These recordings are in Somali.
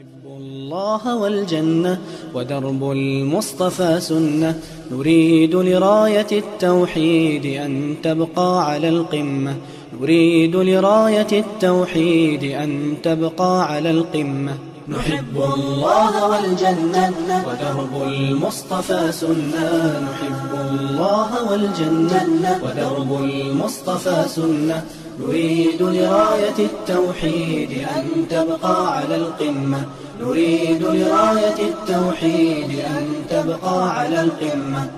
نحب الله والجنة ودرب المصطفى سنة نريد لراية التوحيد أن تبقى على القمة نريد لراية التوحيد أن تبقى على القمة نحب الله والجنة ودرب المصطفى سنة نحب الله والجنة ودرب المصطفى سنة نريد لراية التوحيد أن تبقى على القمة نريد لراية التوحيد أن تبقى على القمة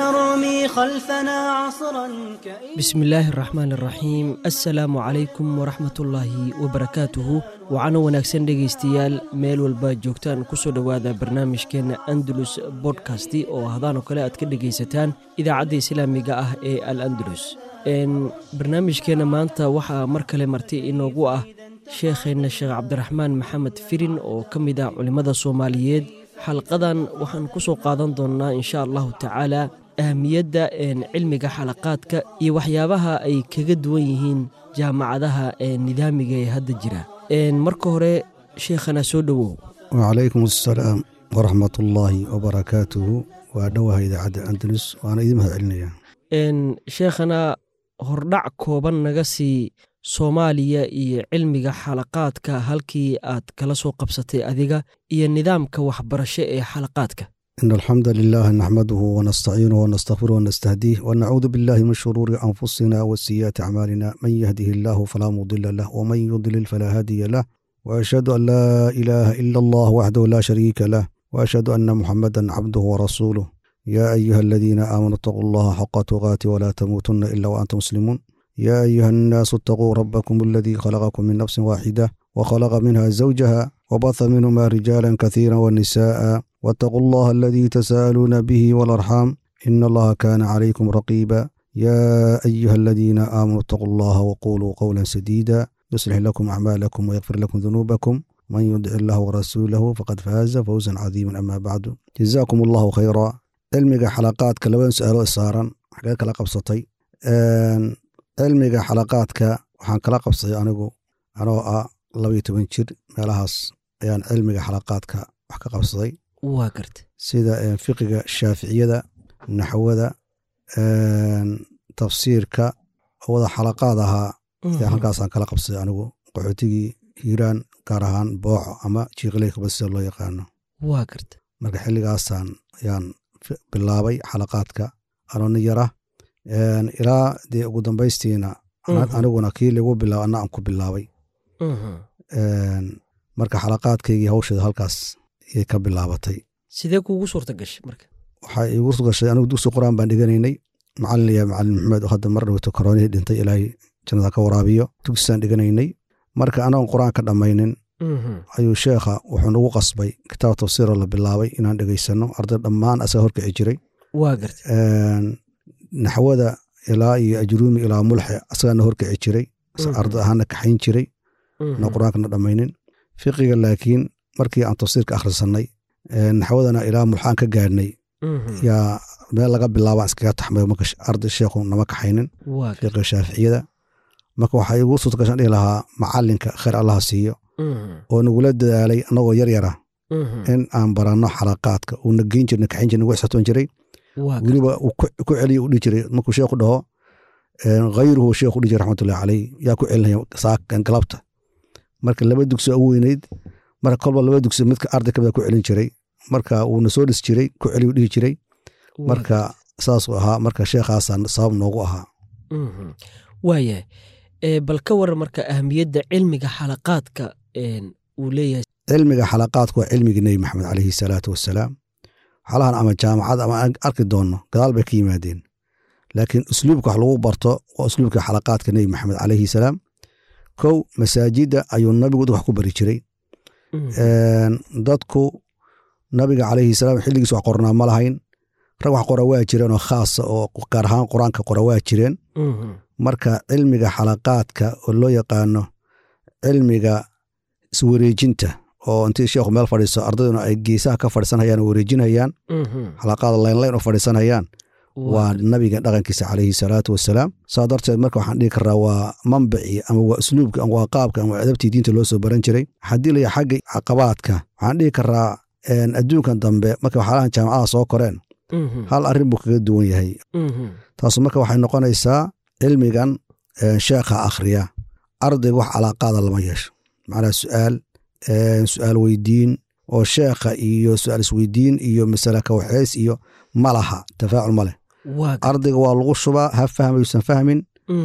سنرمي خلفنا عصرا كئيبا bismi illaahi araxmaan araxiim assalaamu calaykum waraxmatullaahi wabarakaatuhu waxaana wanaagsan dhegaystayaal meel walba joogtaan kusoo dhowaada barnaamijkeenna andalus bodkasti oo hadaanoo kale aad ka dhegaysataan idaacadda islaamiga ah ee al andalus barnaamijkeenna maanta waxaa mar kale marti inoogu ah sheekheenna sheekh cabdiraxmaan maxamed firin oo ka mid ah culimmada soomaaliyeed xalqadan waxaan ku soo qaadan doonnaa insha allahu tacaala ahamiyadda cilmiga xalaqaadka iyo waxyaabaha ay kaga duwan yihiin jaamacadaha nidaamiga ee hadda jira marka hore sheekhana soo dhowow wacalaykum assalaam waraxmat ullaahi wabarakaatuhu waa dhowaha idaacadda andalus waana idin mahad celinaya sheekhana hordhac kooban naga sii soomaaliya iyo cilmiga xalaqaadka halkii aad kala soo qabsatay adiga iyo nidaamka waxbarasho ee xalaqaadka in alxamda lilah naxmaduhu wanastaciinuhu wanastakfiruh wanastahdiih wanacuudu billahi min shuruuri anfusina wa siyaati acmaalina man yahdihi illaahu falaa mudila lah waman yudlil falaa haadiya lah waashhadu an laa ilaaha ila allah waxdahu laa shariika lah waashhadu ana muxamadan cabduhu warasuuluh yaa ayuha aladiina aamanuu itaquu allaha xaqa tuqaati walaa tamuutunna ila waantum muslimuun يا أيها الناس اتقوا ربكم الذي خلقكم من نفس واحدة وخلق منها زوجها وبث منهما رجالا كثيرا ونساء واتقوا الله الذي تساءلون به والأرحام إن الله كان عليكم رقيبا يا أيها الذين آمنوا اتقوا الله وقولوا قولا سديدا يصلح لكم أعمالكم ويغفر لكم ذنوبكم من يدع الله ورسوله فقد فاز فوزا عظيما أما بعد جزاكم الله خيرا علمك حلقات كلبان سألوا إصارا حقاك لقبصتي cilmiga xalaqaadka waxaan kala qabsaday anigu anoo ah labaiyo toban jir meelahaas ayaan cilmiga xalaqaadka wax ka qabsaday waa garta sida fiqiga shaaficiyada naxwada tafsiirka oo wada xalaqaad ahaa ayaan halkaasaan kala qabsaday anigu qaxootigii hiiraan gaar ahaan booco ama jiiqileyka sida loo yaqaano waa garta marka xilligaasaan ayaan bilaabay xalaqaadka anoo nin yara ilaa dee ugu dambaystiina aniguna kii lagu bilaaba ana aan ku bilaabay marka xalaqaadkaygii hawsheeda halkaas ayay ka bilaabatay sidee kuugu suurta gashay marka waxaa iigu gashay anigu dugsi qur-aan baan dhiganaynay macalin ya macalin maxamed oo hadda mar dhowto koroonihii dhintay ilaahay jannada ka waraabiyo dugsiisaan dhiganaynay marka anagoon qur-aan ka dhammaynin ayuu sheekha wuxuu nagu qasbay kitaab tafsiiroo la bilaabay inaan dhegaysano arday dhammaan asaga horkici jiray waa garta naxwada ilaa iyo ajruumi ilaa mulxe asagaana horkici jiray arday ahaana kaxayn jiray na qur-aankana dhammaynin fiqiga laakiin markii aan tafsiirka akhrisanay naxwadana ilaa mulxaan ka gaadhnay yaa meel laga bilaabaan iskaga taxmay marka arday sheekhu nama kaxaynin fiqiga shaaficiyada marka waxaa igu suurtagashan dhihi lahaa macalinka khayr allaha siiyo oo nagula dadaalay annagoo yar yara in aan baranno xalaqaadka uuna geyn jirna kaxayn jirna nagu xisatoon jiray weliba uu ku celiya u dhihi jiray markuu sheekhu dhaho khayruhu sheekhu dhihi jiray raxmatullahi caleyh yaa ku celinaya saakan galabta marka laba dugsi ugu weyneyd marka kolba laba dugsi midka arday kamida ku celin jiray marka wuuna soo dhis jiray ku celiyu dhihi jiray marka saasuu ahaa marka sheekhaasaan sabab noogu ahaa waayahay bal ka waran marka ahamiyadda cilmiga xalaqaadka uu leeyahay cilmiga xalaqaadku waa cilmigii nebi maxamed caleyhi salaatu wasalaam xalahan ama jaamacad ama arki doonno gadaal bay ka yimaadeen laakiin usluubka wax lagu barto waa usluubka xalaqaadka nebi maxamed caleyhi salaam kow masaajidda ayuu nabigu wax ku bari jiray dadku nabiga caleyhi salaam xilligiis wax qornaa ma lahayn rag wax qora waa jireen oo khaasa oo gaar ahaan qur-aanka qora waa jireen marka cilmiga xalaqaadka oo loo yaqaano cilmiga iswareejinta oo intii sheekhu meel fadhiiso ardayduna ay geesaha ka fadhiisanhayaan oo wareejinhayaan xalaqaada laynlayn u fadhiisanhayaan waa nabiga dhaqankiisa calayhi salaatu wasalaam saa darteed marka waxaan dhihi karaa waa manbacii ama waa usluubka ama waa qaabka ama adabtii diinta loo soo baran jiray haddii laya xagga caqabaadka waxaan dhihi karaa adduunkan dambe marka waxyaalahan jaamacadaha soo koreen hal arrin buu kaga duwan yahay taasu marka waxay noqonaysaa cilmigan sheekha akhriya ardayga wax calaaqaada lama yeesho macnaha su'aal su'aal weydiin oo sheekha iyo su'aal isweydiin iyo masale kawaxeys iyo ma laha tafaacul ma leh ardayga waa lagu shubaa ha fahmayuusan fahmin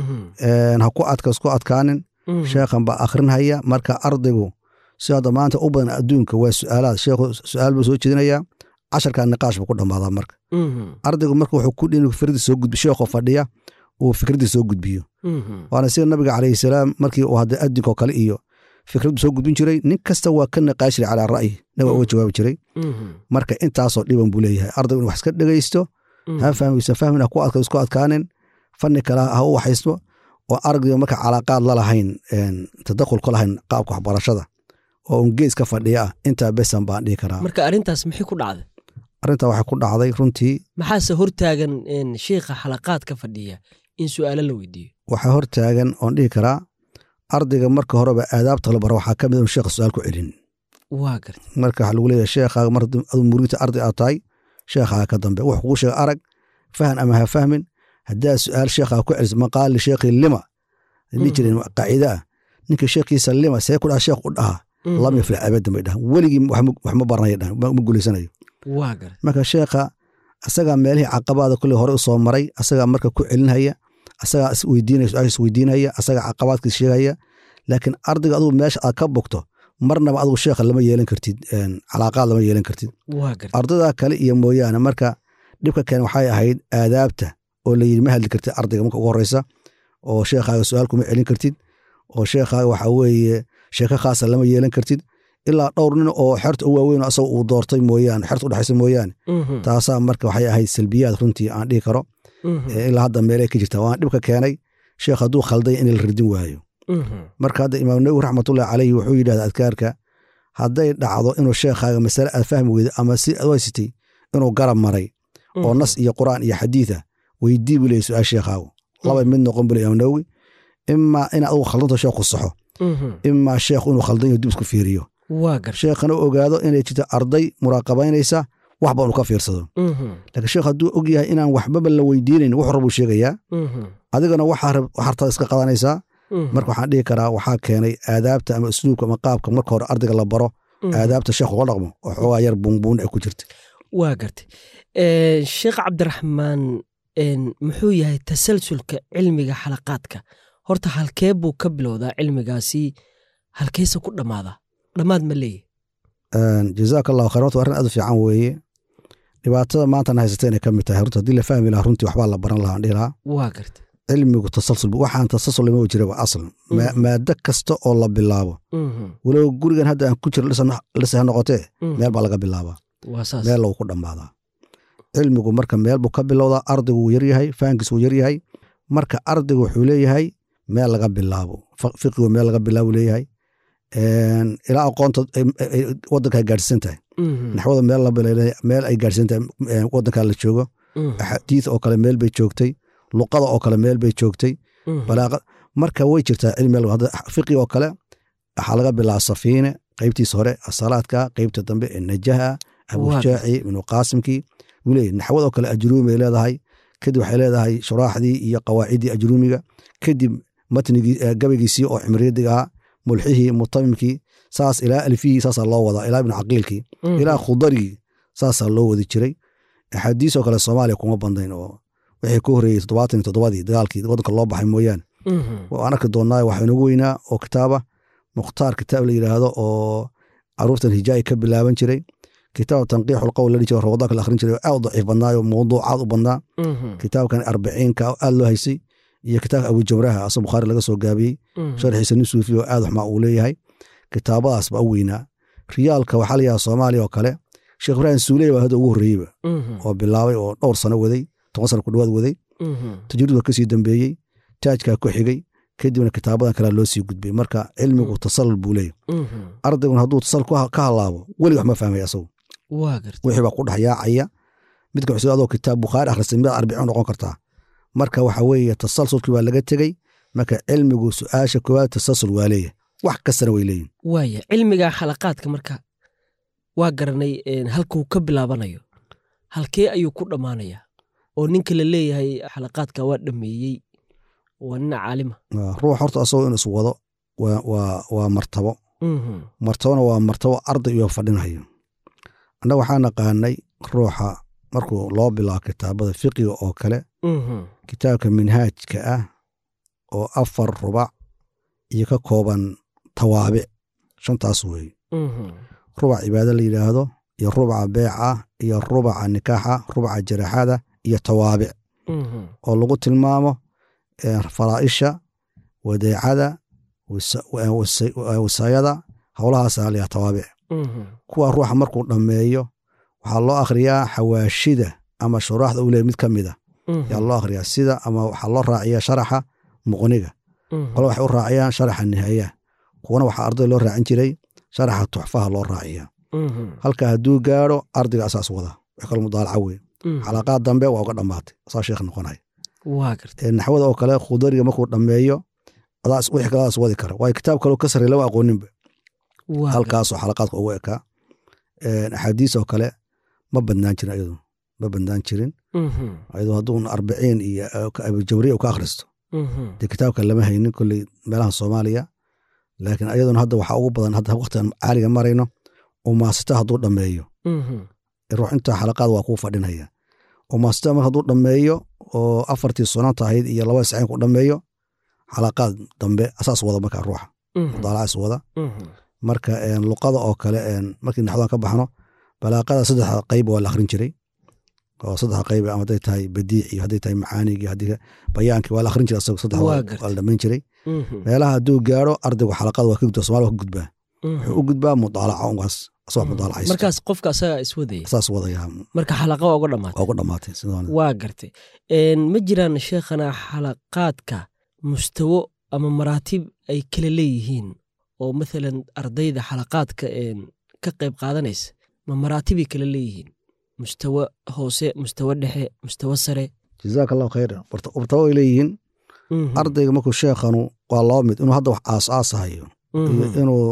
ha ku adkas ku adkaanin sheekhan baa akhrinhaya marka ardaygu si hadda maanta u badan adduunka waa su'aalaad sheekhu su'aal buu soo jeedinayaa casharkaa niqaash buu ku dhammaadaa marka ardaygu marka wuxuu ku dhin fikradii soo gudbi sheekho fadhiya uu fikraddii soo gudbiyo waana sida nabiga calayhi salaam markii uu hadda adinkoo kale iyo fikraddu soo gudbin jiray nin kasta waa ka niqaash jiray calaa ra'yi nabiga uga jawaabi jiray marka intaasoo dhiban buu leeyahay ardaygu in wax iska dhegaysto ha fahmaysan fahmin ha ku adka isku adkaanin fanni kale ha u waxaysto oo ardayga marka calaaqaad la lahayn tadakhul ka lahayn qaabka waxbarashada oo un gees ka fadhiya ah intaa besan baan dhihi karaa marka arrintaas maxay ku dhacday arrintaa waxay ku dhacday runtii maxaase hortaagan sheikha xalaqaad ka fadhiya in su'aalo la weydiiyo waxaa hortaagan oon dhihi karaa ardayga marka horeba aadaabta la baro waxaa ka mid inu sheekha su-aal ku celin waa garta marka waxaa lagu leeyahay sheekhaaga mar aduu muriidta arday aad tahay sheekhaaga ka dambe wuxuu kugu sheega arag fahan ama ha fahmin haddaa su'aal sheekhaaga ku celiso maqaal lisheekhi lima dhihi jireen qaacida ah ninka sheekhiisa lima see ku dhaha sheekh u dhaha lam yaflax abadan bay dhahan weligii wax ma baranaya dhahan ma guulaysanayo waa garta marka sheekha asagaa meelihii caqabaada kulley hore u soo maray asagaa marka ku celinhaya asagaa isweydiinaya su-aasha isweydiinaya asagaa caqabaadkiis sheegaya laakiin ardayga adugu meesha aad ka bogto marnaba adugu sheekha lama yeelan kartid calaaqaad lama yeelan kartid waa garta ardayda kale iyo mooyaane marka dhibka keen waxay ahayd aadaabta oo layidhi ma hadli kartid ardayga marka ugu horeysa oo sheekhaaga su-aal kuma celin kartid oo sheekhaaga waxa weeye sheeko khaasa lama yeelan kartid ilaa dhowr nin oo xerta u waaweyn asaga uu doortay mooyaane xerta udhexaysa mooyaane taasaa marka waxay ahayd salbiyaad runtii aan dhihi karo ilaa hadda meelay ka jirta waan dhibka keenay sheekh hadduu khalday in la radin waayo marka hadda imaam nawowi raxmatullahi caleyhi wuxuu yidhahda adkaarka hadday dhacdo inuu sheekhaaga masale aad fahmi weyda ama si aad haysatay inuu garab maray oo nas iyo qur'aan iyo xadiida weydii buu leeyay su-aal sheekhaagu laba mid noqon buu le imaam nawowi imaa in adugu khaldanto sheekhu saxo imaa sheekhu inuu khaldan yaho dib isku fiiriyo waa garta sheekhana ogaado inay jirto arday muraaqabaynaysa waxba unu ka fiirsado laakiin sheekh hadduu og yahay inaan waxbaba la weydiinayn wuxuu rabuu sheegayaa adigana waxaa hartada iska qadanaysaa marka waxaan dhihi karaa waxaa keenay aadaabta ama usluubka ama qaabka marka hore ardayga la baro aadaabta sheekh uga dhaqmo oo xoogaa yar buunbuun ay ku jirta waa gartay sheekh cabdiraxmaan muxuu yahay tasalsulka cilmiga xalaqaadka horta halkee buu ka bilowdaa cilmigaasi halkeese ku dhammaadaa dhammaad ma leeyahy jazaak allahu khayr horta arrin aad u fiican weeye dhibaatada maantana haysata inay ka mid tahay horta haddii la fahmi lahaa runtii waxbaa la baran lahaa dhihi lahaa waa garta cilmigu tasalsul waxaan tasalsul lama jiraba aslan maado kasta oo la bilaabo walow gurigan hadda aan ku jiro lise ha noqotee meel baa laga bilaabaa waa saas meel lagu ku dhammaadaa cilmigu marka meel buu ka bilowdaa ardaygu wuu yaryahay fahankiis wuu yaryahay marka ardaygu wuxuu leeyahay meel laga bilaabo fiqigu meel laga bilaabo leeyahay ilaa aqoonta wadanka ay gaadhsiisan tahay naxwada meel ay gaadhsiisan tahay wadanka la joogo axaadiid oo kale meel bay joogtay luqada oo kale meel bay joogtay balaaqa marka way jirtaa cilmi fiqi oo kale waxaa laga bilaaba safiine qeybtiisa hore asalaadka qeybta dambe ee najaha abujaaci ibnu qaasimkii wuu leeyahy naxwad oo kale ajruumi bay leedahay kadib waxay leedahay shuraaxdii iyo qawaaciddii ajruumiga kadib matnigii gabaygiisii oo cimriyadiga ahaa mulxihii mutamimkii saas ilaa alfihii saasaa loo wadaa ilaa ibnu caqiilkii ilaa khudarigii saasaa loo wadi jiray axaadiis oo kale soomaaliya kuma bandayn oo wixii ku horreeyey toddobaatan iyo toddobadii dagaalkii waddanka loo baxay mooyaane waan arki doonnaa waxaa inagu weynaa oo kitaaba mukhtaar kitaab la yidhaahdo oo caruurtan hijaayi ka bilaaban jiray kitaab tanqiixul qowl la dhihi jiro rawadaanka la akhrin jiray oo aad u daciif badnaayo mawduucaad u badnaa kitaabkan arbiciinka aad loo haysay iyo kitaabka abujamraha asoo bukhaari laga soo gaabiyey sharxiisa nin suufi oo aad waxmaa uu leeyahay kitaabadaas baa u weynaa riyaalka waxaa la yidhaha soomaaliya oo kale sheekh ibraahim suuley baa hadda ugu horreeyeyba oo bilaabay oo dhowr sano waday toban sano ku dhawaad waday tajriid waa kasii dambeeyey taajkaa ku xigay kadibna kitaabadan kalea loo sii gudbay marka cilmigu tasallul buu leeyahy ardayguna hadduu tasallul ka halaabo welig wax ma fahmay asagu wixii baa ku dhex yaacaya midka wuxuu adoo kitaab bukhaari akhrisay mid arbiciin noqon kartaa marka waxa weeye tasalsulkii waa laga tegey marka cilmigu su-aasha koowaad tasalsul waa leeyahay wax kastana way leeyihin waaya cilmiga xalaqaadka marka waa garanay een, halkuu ka bilaabanayo halkee ayuu ku dhammaanaya oo ninka la leeyahay xalaqaadka waa dhameeyey waa nin caalima Waa, ruux horta asagoo in iswado waa, waa, waa martabo Mhm, martabona waa martabo arday iyo fadhinayo annaga waxaa naqaanay ruuxa markuu loo bilaabo kitaabada fiqiga oo kale mhm, kitaabka minhaajka ah oo afar rubac iyo ka kooban tawaabic shantaas weeye mhm, rubac cibaado la yidhaahdo iyo rubaca beeca iyo rubaca nikaaxa rubaca jaraxada iyo tawaabic mhm, oo lagu tilmaamo eh, faraa'isha wadeecada wasa- wa- wasa- wasaayada howlahaasa layaa tawaabic mhm, kuwa ruuxa markuu dhammeeyo waxaa loo akhriyaa xawaashida ama shuraaxda uu leeyahy mid ka mida mhm, yaa loo akhriyaa sida ama waxaa loo raaciyaa sharaxa muqniga mhm, qole waxay u raaciyaan sharaxa nihaaya kuwana waxaa arday loo raacin jiray sharaxa tuxfaha loo raaciyaa mhm, halka hadduu gaadho ardayga asaas wada wax kale mudaalaca wey mhm. xalaqaad dambe waa uga dhammaatay asaa sheekh noqonaya waa gartay Ee, naxwada oo kale khudariga markuu dhammeeyo adaas wixii kale adaas wadi kara waayo kitaab kaloo ka sarreey lama aqooninba waa gartay. halkaasoo xalaqaadka ugu ekaa Ee, axaadiis oo kale ma badnaan jirin ayadu ma badnaan jirin Mhm, ayadoo hadduu arbiciin iyo eh, ka- abujawriya uu ka akhristo mhm, dee kitaabka lama haynin kolley meelaha soomaaliya laakiin ayaduna hadda waxaa ugu badan hadda waqtigan caaliga marayno umaasita hadduu dhammeeyo mhm, ruux intaa xalaqaad waa kuu fadhinaya umaasita mar hadduu dhammeeyo oo afartii sunanta ahayd iyo labada saciin ku dhammeeyo xalaqaad dambe asaas wada markaa ruuxa mhm, mudaalacaas wada mhm, marka een, luqada oo kale een, markii naxwadan ka baxno balaaqada saddexda qayb waa la akhrin jiray oo saddexda qayb ama hadday tahay badiic iyo hadday tahay macaanigi haddii bayaankii waa la akhrin jiray asaga saddex Waa waa gartay. waa la dhammayn jiray mhm, meelaha hadduu gaaro ardaygu xalaqada waa ka gudbaa somalia waa ka gudbaa mhm. wuxuu u gudbaa mudaalaca ungaas asagoo mudaalacaysto markaas qofka asagaa iswadaya saas wadaya marka xalaqa waa uga dhammaatay waa ugu dhammaatay sidaan waa gartay Een, ma jiraan sheekhana xalaqaadka mustawo ama maraatib ay kala leeyihiin oo mathalan ardayda xalaqaadka een, ka qayb qaadanaysa ma maraatibay kala leeyihiin mustawo hoose mustawo dhexe mustawo sare jazaaka allahu khayran wartaba way leeyihiin Mhm, ardayga markuu sheekhanu waa laba mid inuu hadda wax aas-aasahayo iyo mhm. inuu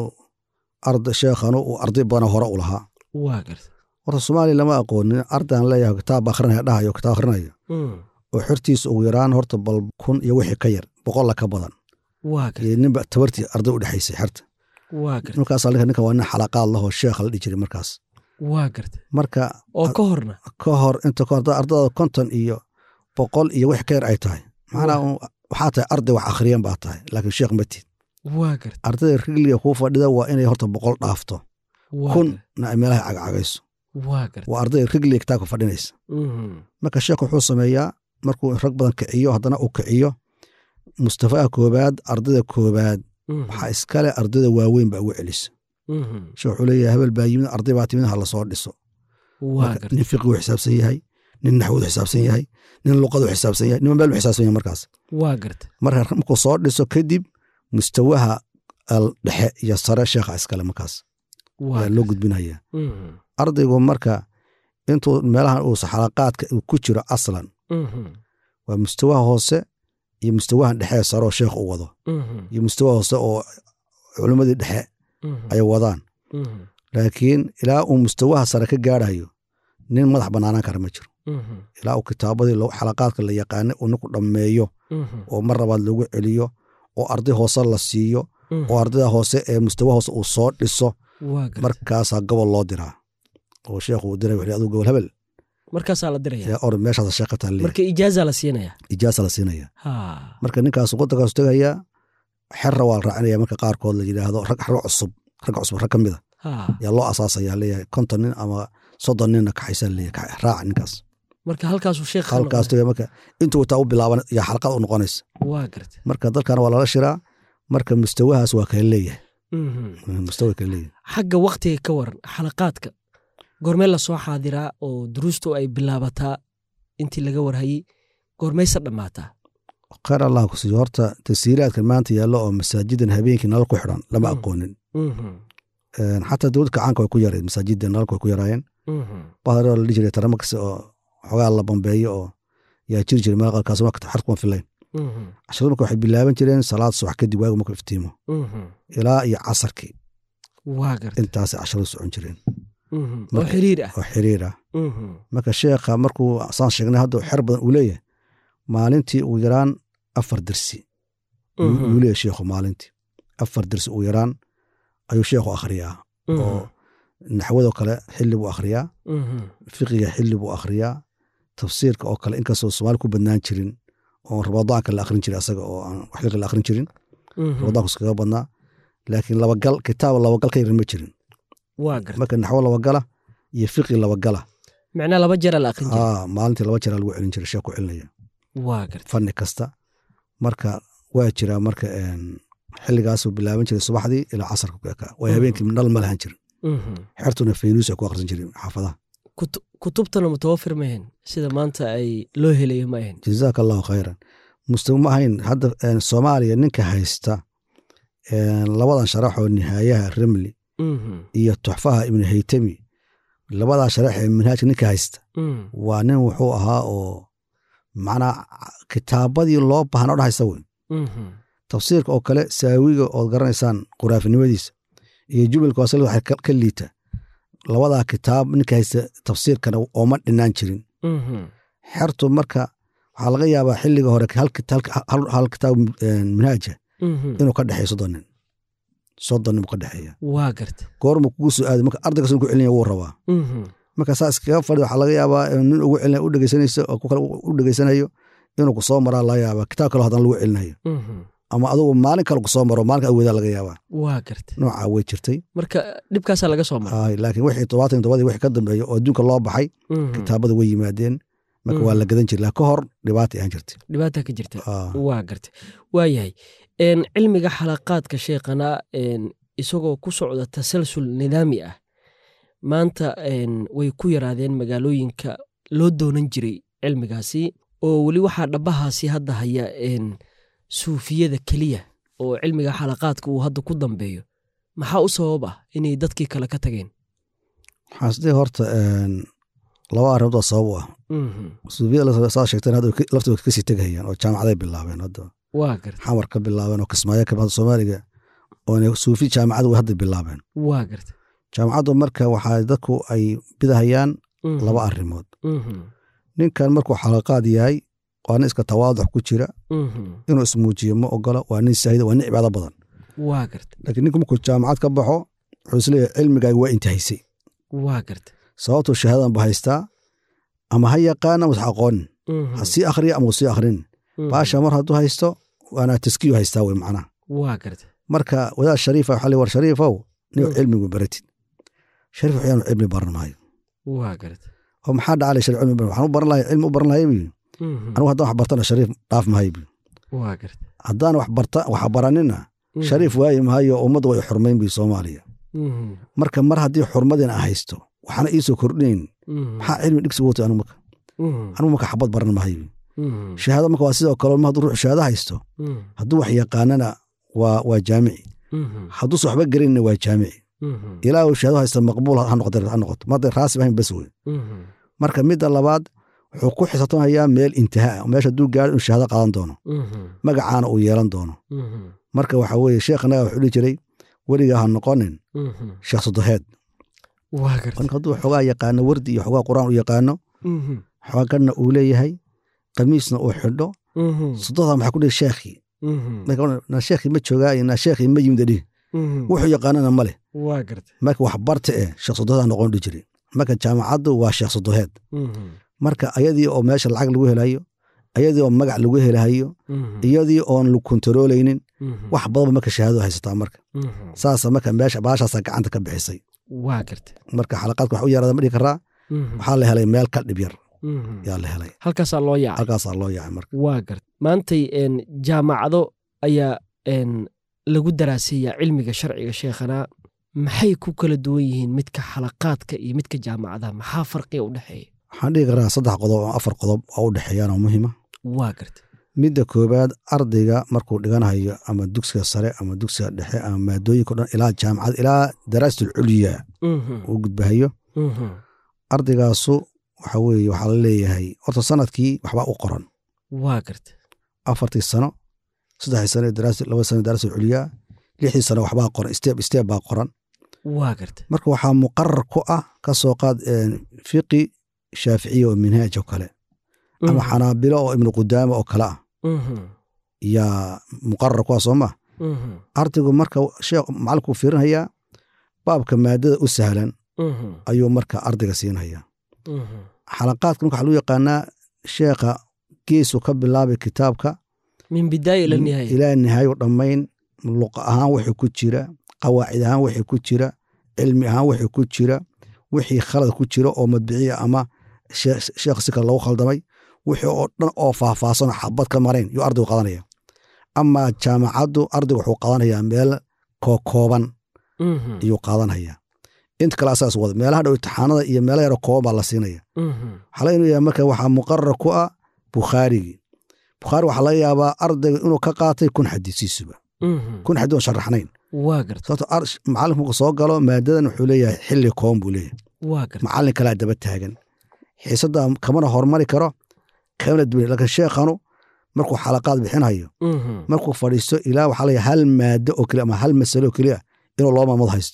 arda sheekhanu uu arday badan hore u lahaa waa gartay horta soomaaliya lama aqoonin ardayaan leeyahay kitaab akhrinaya dhahayo kitaab akhrinaya Mhm, oo xortiisa ugu yaraan horta bal kun iyo wixii ka yar boqolla ka badan waa gartay iyo ninba tabartii arday u dhexaysay xerta waa gartay markaas ninka ninka waa nin xalaqaad lahoo sheekha la dhihi jiray markaas waa gartay marka oo ka horna ka hor inta ka hor hadda ardada konton iyo boqol iyo wix ka yar ay tahay macnaa un waxaa tahay arday wax akhriyan baa tahay laakiin sheekh ma tid waa gartay ardayda rigliga kuu fadhida waa inay horta boqol dhaafto waa kun gartay, na ay meelaha cagcagayso waa gartay waa ardayda rigliga kitaabka fadhinaysa Mhm, marka sheekh wuxuu sameeyaa markuu rag badan kiciyo haddana uu kiciyo mustafaha koobaad ardayda koobaad mhm, waxaa iskale ardayda waaweyn baa ugu celisa mhm. sheekh wuxuu leeyahay hebel baa yimid arday baa timid ha lasoo dhiso waa Marka gartay nin fiqigu xisaabsan yahay nin naxwadu xisaabsan yahay nin luqadu xisaabsan yahay nin meel xisaabsan yahay markaas waa gartay marka markuu soo dhiso kadib mustawaha al- dhexe iyo sare sheekha iskale markaas waa ayaa loo gudbinaya Mhm, ardaygu marka intuu meelahan uu xalaqaadka uu ku jiro aslan mhm, waa mustawaha hoose iyo mustawahan dhexe sare oo sheekh u wado mhm, iyo mustawa hoose oo culimmadii dhexe mhm, ay wadaan mhm, laakiin ilaa uu mustawaha sare ka gaarayo nin madax bannaanaan kara ma jiro mhm, ilaa uu kitaabadii lo- xalaqaadka la yaqaanay uu ninku dhammeeyo mhm, oo mar labaad lagu celiyo oo arday hoose la siiyo mhm. oo ardayda hoose ee mustawa hoose uu soo dhiso waa gartay markaasaa gobol loo diraa oo sheekhu uu diray wuxuu aduu gobol hebel markaasaa la diraya ee or meeshaas sheekha talle marka ijaaza la siinaya ijaasa la siinaya ha marka ninkaas waddankaasu tegayaa xerra waa la raacinaya marka qaarkood la yidhaahdo rag rag cusub rag cusub rag ka mida ha yaa loo asaasaya leeyahay konton nin ama soddon ninna kaxaysaa leeyahay kax- raaca ninkaas marka halkaasuu sheekh halkaas tegaya marka intuu wataa u bilaaban yaa xalqad u noqonaysa waa gartay marka dalkana waa lala shiraa marka mustawahaas waa kala leeyahay Mhm. mustawa kala leeyahay xagga waktiga ka waran xalaqaadka goormee lasoo xaadiraa oo duruustu ay bilaabataa intii laga warhayey goormayse dhammaataa khayr allah ku siiyo horta tasiiraadkan maanta yaallo oo masaajidan habeenkii nalal ku xidhan lama Mm. aqoonin Mhm, Een, xataa dowladda kacaanka way ku yareen masaajidda nalalka way ku yaraayeen mhm, bahar la dhihi jiray tarama kasta oo xoogaa la bambeeyo oo yaa jiri jira meel qaarkaas marka xertu kuma filayn Mhm. casharadu marka waxay bilaaban jireen salaad subax kadib waagu markuu iftiimo Mhm. ilaa iyo casarkii waa garta intaasay casharadu socon jireen Mhm. oo marka- xiriir ah oo xiriir ah Mhm. marka sheekha markuu saan sheegnay hadda xer badan uu leeyahay maalintii ugu yaraan afar dersi Mhm. uu leeyahay sheekhu maalintii afar dersi ugu yaraan ayuu sheekhu akhriyaa Mhm. oo naxwadoo kale xilli buu akhriyaa Mhm. fiqiga xilli buu akhriyaa tafsiirka oo kale inkastoo soomaali ku badnaan jirin oo ramadaanka la akhrin jiray asaga oo aan wax fiqi la akhrin jirin Mhm. ramadaanku iskaga badnaa laakiin labagal kitaab labagal ka yarin ma jirin waa garta marka naxwo labagala iyo fiqi labagala macnaa laba jeera la aqrin jira aa maalintii laba jeraa lagu celin jiray sheekh ku celinaya waa garta fanni kasta marka waa jiraa marka een, xilligaasuu bilaaban jiray subaxdii ilaa casarka ku ekaa way habeenkii dhal ma lahan jirin Mhm. xertuna faynuus ay ku akhrisan jirin xaafadaha Kut- kutubtana mutawafir ma ahayn sida maanta ay loo helayo ma ahayn jazaaka allahu khayran mustawi ma ahayn hadda een, soomaaliya ninka haysta een, labadan sharaxoo nihaayaha remli Mhm. iyo tuxfaha ibnu haytami labadaa sharax ee manhaajka ninka haysta Mhm. waa nin wuxuu ahaa oo macnaa kitaabadii loo baahna o dhan haysta wey Mhm. tafsiirka oo kale saawiga ood garanaysaan quraafinimadiisa iyo jubilka wasal waxay ka- ka liita labadaa kitaab ninka haysta tafsiirkana ooma dhinaan jirin Mhm. xertu marka waxaa laga yaabaa xilliga hore hal kita- hal- hal kitaab een, manhaaja Mhm. inuu ka dhexeeyo soddon nin soddon nin buu ka dhexeeya waa garta goormu kugu soo aaday marka ardaygaas ku celinaya wuu rabaa Mhm. marka saa iskaga fadhi waxaa laga yaabaa in nin ugu celinaya u dhegeysanayso oo ku kale u dhegeysanayo inuu ku soo maraa laga yaabaa kitaab kale haddana lagu celinayo Mhm. ama adugu maalin kale ku soo maro maalin kale awoodaa laga yaabaa waa garta noocaa way jirtay marka dhibkaasaa laga soo mara Ay, laakiin wixii todobaatan iyo todobadii wixii ka dambeeya oo adduunka loo baxay Mhm. kitaabada way yimaadeen marka waa Mhm. la gadan jiray laa ka hor dhibaata aan jirtay dhibaata ka jirta Ah, waa garta waayahay een, cilmiga xalaqaadka sheekhana een, isagoo ku socda tasalsul nidaami ah maanta een, way ku yaraadeen magaalooyinka loo doonan jiray cilmigaasi oo weli waxaa dhabahaasi hadda haya een, suufiyada keliya oo cilmiga xalaqaadka uu hadda ku dambeeyo maxaa u sabab ah inay dadkii kale ka tageen waxaan isdhihi horta een, laba arrimood oo sabab u ah Mhm. suufiyada saa sheegteen hadda way ka- laftooda kasii tegayaan oo jaamacaday bilaabeen hadda waa garta xamar ka bilaabeen oo kismaayo ka hadda soomaaliga oona suufi jaamacad way hadda bilaabeen waa garta jaamacaddu marka waxaa dadku ay bidahayaan Mhm. laba arrimood Mhm. ninkan markuu xalaqaad yahay waa nin iska tawaaduc ku jira Mhm. inuu ismuujiyo ma ogola waa nin saahida waa nin cibaado badan waa garta laakiin ninku markuu jaamacad ka baxo wuxuu isleeyahay cilmigaaga waa intahaysay waa garta sababtuu shahaadadan ba haystaa ama ha yaqaan ama wax aqoonin Mhm. ha sii akhriya ama uu sii akhrin Mhm. baasha mar hadduu haysto waana taskiyu haystaa wey macnaha waa garta marka wadaad shariifa waxaa le war shariifow nin Mm. cilmigu baratid shariif waxyaanu cilmi baran maayo waa garta oo maxaa dhacalay shariif cilmi baran waxaan u baran lahay cilmi u baran lahay buyi Mhm. anigu haddaan wax bartana shariif dhaaf mahay buyi waa garta haddaan wax barta wax baranina Mhm. shariif waayi mahayo ummadda way xurmayn buyi soomaaliya Mhm. marka mar haddii xurmadina aan haysto waxaana iisoo kordhinayn Mhm. maxaa cilmi dhigsi wotay anigu marka Mhm. anigu marka xabad baran mahay buyi Mhm. shahaado marka waa sidoo kale ma hadduu ruux shahaado haysto Mhm. hadduu wax yaqaanana waa waa jaamici Mhm. hadduusan waxba gelinina waa jaamici Mhm. ilaa uu shahaado haysta maqbuul ha noqoto ha noqoto ma hadday raasib ahayn bas wey Mhm. marka midda labaad wuxuu ku xisaabtamayaa meel intihaa ah meesha hadduu gaaro inuu shahaado qaadan doono Mhm. magacaana uu yeelan doono Mhm. marka waxa weeye sheekhanaga wuxuu dhihi jiray weligaa ha noqonin Mhm. sheekh sodoheed waa garta marka hadduu xogaa yaqaano wardi iyo xogaa qur-aan u yaqaano Mhm. xooganna uu leeyahay qamiisna uu xidho Mhm. sodohda maxaa ku dhihi sheekhii Mhm. marka na sheekhii ma joogaa na sheekhii ma yimid dhihi Mhm. wuxuu yaqaanana ma leh waa garta marka wax barta eh sheekh sodoheed ha noqon dhihi jiray marka jaamacaddu waa sheekh sodoheed Mhm. marka ayadii oo meesha lacag lagu helayo ayadii oo magac lagu helayo Mhm. iyadii oon la kontaroolaynin Mhm. wax badanba marka shahaado haysataa marka Mhm. saasa marka meesha baashaasaa gacanta ka bixisay waa garta marka xalaqaadka wax u yaraada ma dhihi karaa Mhm. waxaa la helay meel ka dhib yar Mhm. yaa la helay halkaasaa loo yaacay halkaasaa loo yaacay marka waa garta maantay een, jaamacado ayaa een, lagu daraaseeyaa cilmiga sharciga sheekhana maxay ku kala duwan yihiin midka xalaqaadka iyo midka jaamacadaha maxaa farqiga u dhexeeya waxaan dhihi karaa saddex qodob oo afar qodob oo u dhexeeyaan oo muhiima waa garta midda koowaad ardayga markuu dhiganayo ama dugsiga sare ama dugsiga dhexe ama maadooyinka o dhan ilaa jaamacad ilaa daraasatul culya Mhm. uu gudbahayo Mhm. ardaygaasu waxa weeye waxaa la leeyahay horta sanadkii waxbaa u qoran waa garta afartii sano saddexdii sano daraasa laba sano daraasa culiyaa lixdii sano waxbaa qoran steeb steeb baa qoran waa garta marka waxaa muqarar ku ah ka soo qaad fiqi shaaficiya oo minhaaj oo kale ama xanaabilo oo ibnu qudaama oo kale ah yaa muqarar ku ah soo ma ardaygu marka sheekh macalinku fiirinhayaa baabka maadada u sahlan ayuu marka ardayga siinhayaa xalaqaadka marka waxaa lagu yaqaanaa sheekha geesu ka bilaabay kitaabka min bidaaya ila nihaaya ilaa nihaayo dhammayn luqa ahaan wixii ku jira qawaacid ahaan wixii ku jira cilmi ahaan wixii ku jira wixii khalad ku jira oo madbiciya ama sheekh si kale lagu khaldamay wixii oo dhan oo faahfaahsanoo xabad ka marayn yuu ardaygu qadanaya amaa jaamacaddu ardaygu wuxuu qadanayaa meel kookooban iyuu qaadanaya inta kale asaas wada meelaha dhow imtixaanada iyo meela yaro kooban baa la siinaya waxaa laga inuu yahay marka waxaa muqarar ku ah bukhaarigii bukhaari waxaa laga yaabaa ardayga inuu ka qaatay kun xadiisiisuba kun xadii oon sharaxnayn waa garta sababto macalinku markuu soo galo maadadan wuxuu leeyahay xilli kooban buu leeyahay waa garta macallin kalaa daba taagan xiisadda kamana hormari karo kamana duwan laakiin sheekhanu markuu xalaqaad bixinayo markuu fadhiisto ilaa waxaa leeyahay hal maado oo keliya ama hal masalo oo keliya inuu loo maamood haysto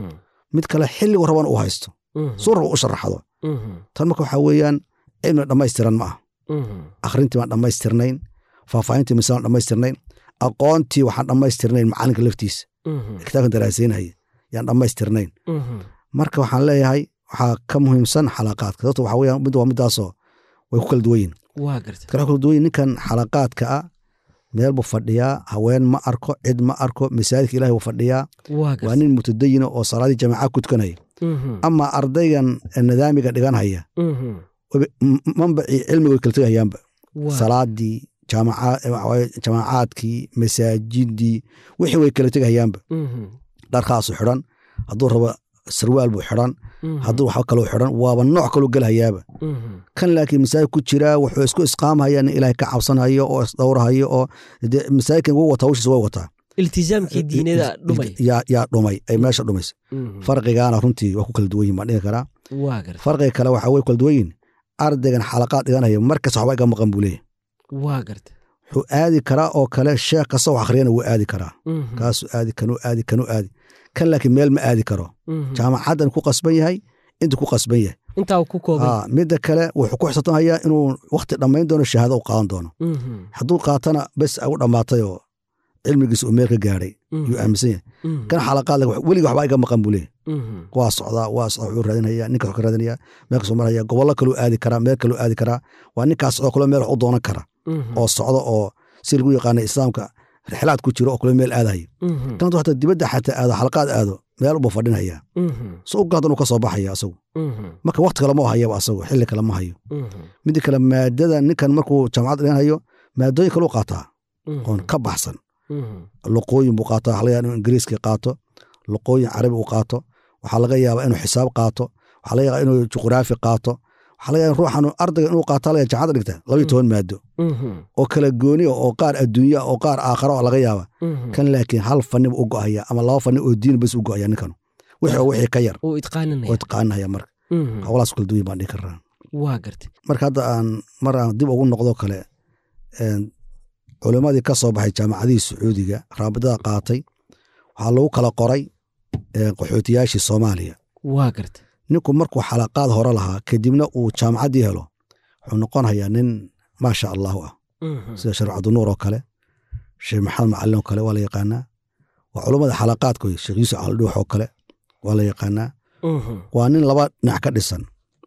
mid kale xilligu rabana uu haysto suu raba u sharaxdo tan marka waxaa weeyaan cilmi dhammaystiran ma ah akhrintii baan dhammaystirnayn faahfaahintii misaan dhammaystirnayn aqoontii waxaan dhammaystirnayn macalinka laftiisa kitaabkan daraasaynaya yaan dhammaystirnayn marka waxaan leeyahay waxaa ka muhiimsan xalaqaadka sababto waxa weeyaan mid waa midaasoo way ku kala duwan yihin waa garta kala kala duwan yihin ninkan xalaqaadka ah meel buu fadhiyaa haween ma arko cid ma arko masaajidka ilahi buu fadhiyaa waa waa garta nin mutadayina oo salaadii jamaaca ku tukanaya ama ardaygan nidaamiga dhiganhaya waba- m- manbacii cilmiga way kala tegahayaanba waa salaadii jaamaca- waxa waaye jamaacaadkii masaajidii wixii way kala tegahayaanba dharkaasu xidhan hadduu rabo sarwaal buu xidhan hadduu wax kaloo xidhan waaba nooc kaloo gelhayaaba kan laakiin masaajid ku jiraa wuxuu isku isqaamhaya nin ilaahay ka cabsanhayo oo isdhowrhayo oo dee masaajidkan wuu wataa hawshiisa way wataa iltizaamkii diinada dhumay yaa yaa dhumay ay meesha dhumaysa farqigaana runtii waa ku kala duwan yihin baan dhihi karaa waa garta farqiga kale waxaa way kala duwan yihin ardaygan xalaqaad dhiganaya markas waxba iga maqan buu leeyahy waa garta wuxuu aadi karaa oo kale sheekh kasta wax akhriyana wuu aadi karaa kaasuu aadi kanuu aadi kanuu aadi kan laakiin meel ma aadi karo jaamacaddan ku qasban yahay intuu ku qasban yahay intaa ku kooban Aa, midda kale wuxuu ku xisaabtamayaa inuu wakti dhammayn doono shahaado u qaadan doono hadduu qaatana bes u dhammaatay oo cilmigiisa uu meel ka gaadhay yuu aaminsan yahay kan xalaqaad weliga waxbaa iga maqan buu leeyahy waa socdaa waa socdaa wuxuu raadinaya ninkaas wuxuu ka raadinaya meel kasoo maraya gobollo kaluu aadi karaa meel kaluu aadi karaa waa ninkaas socdo kale meel wax u doonan kara oo socdo oo si lagu yaqaana islaamka rixlaad ku jiro oo kale meel aadayo kan hadduu hataa dibadda xataa aado xalaqaad aado meel buu fadhinaya so u gaadan uu ka soo baxaya asagu marka wakti kale ma hayaba asagu xilli kale ma hayo midda kale maadada ninkan markuu jaamacad dhiganhayo maadooyin kale u qaataa oon ka baxsan luqooyin buu qaataa waxaa laga yaaba inuu ingiriiska qaato luqooyin carabi uu qaato waxaa laga yaabaa inuu xisaab qaato waxaa laga yaabaa inuu juqraafi qaato waxaa laga yaaba ruuxan ardayga inuu qaato laga jaamacad dhigta labayo toban maado oo kala gooni ah oo qaar adduunya oo qaar aakhara oo laga yaaba kan laakiin hal fani buu u go'aya ama laba fani oo diin bas u go'aya ninkan wixii oo wixii ka yar uu oo itqaaninaya taqaanaya marka hawlaas kala duwan baan dhihi karaa waa garta marka hadda aan mar aan dib ugu noqdo kale een, culimmadii ka soo baxay jaamacadihii sacuudiga raabidada qaatay waxaa lagu kala qoray een, qaxootiyaashii soomaaliya waa garta ninku markuu xalaqaad hore lahaa kadibna uu jaamacaddii helo wuxuu noqonayaa nin maasha allahu ah sida sheekh cabdinuur oo kale sheekh maxamed macalin oo kale waa la yaqaanaa waa culummada xalaqaadka wey sheekh yuusuf caldhuux oo kale waa la yaqaanaa waa nin laba dhinac ka dhisan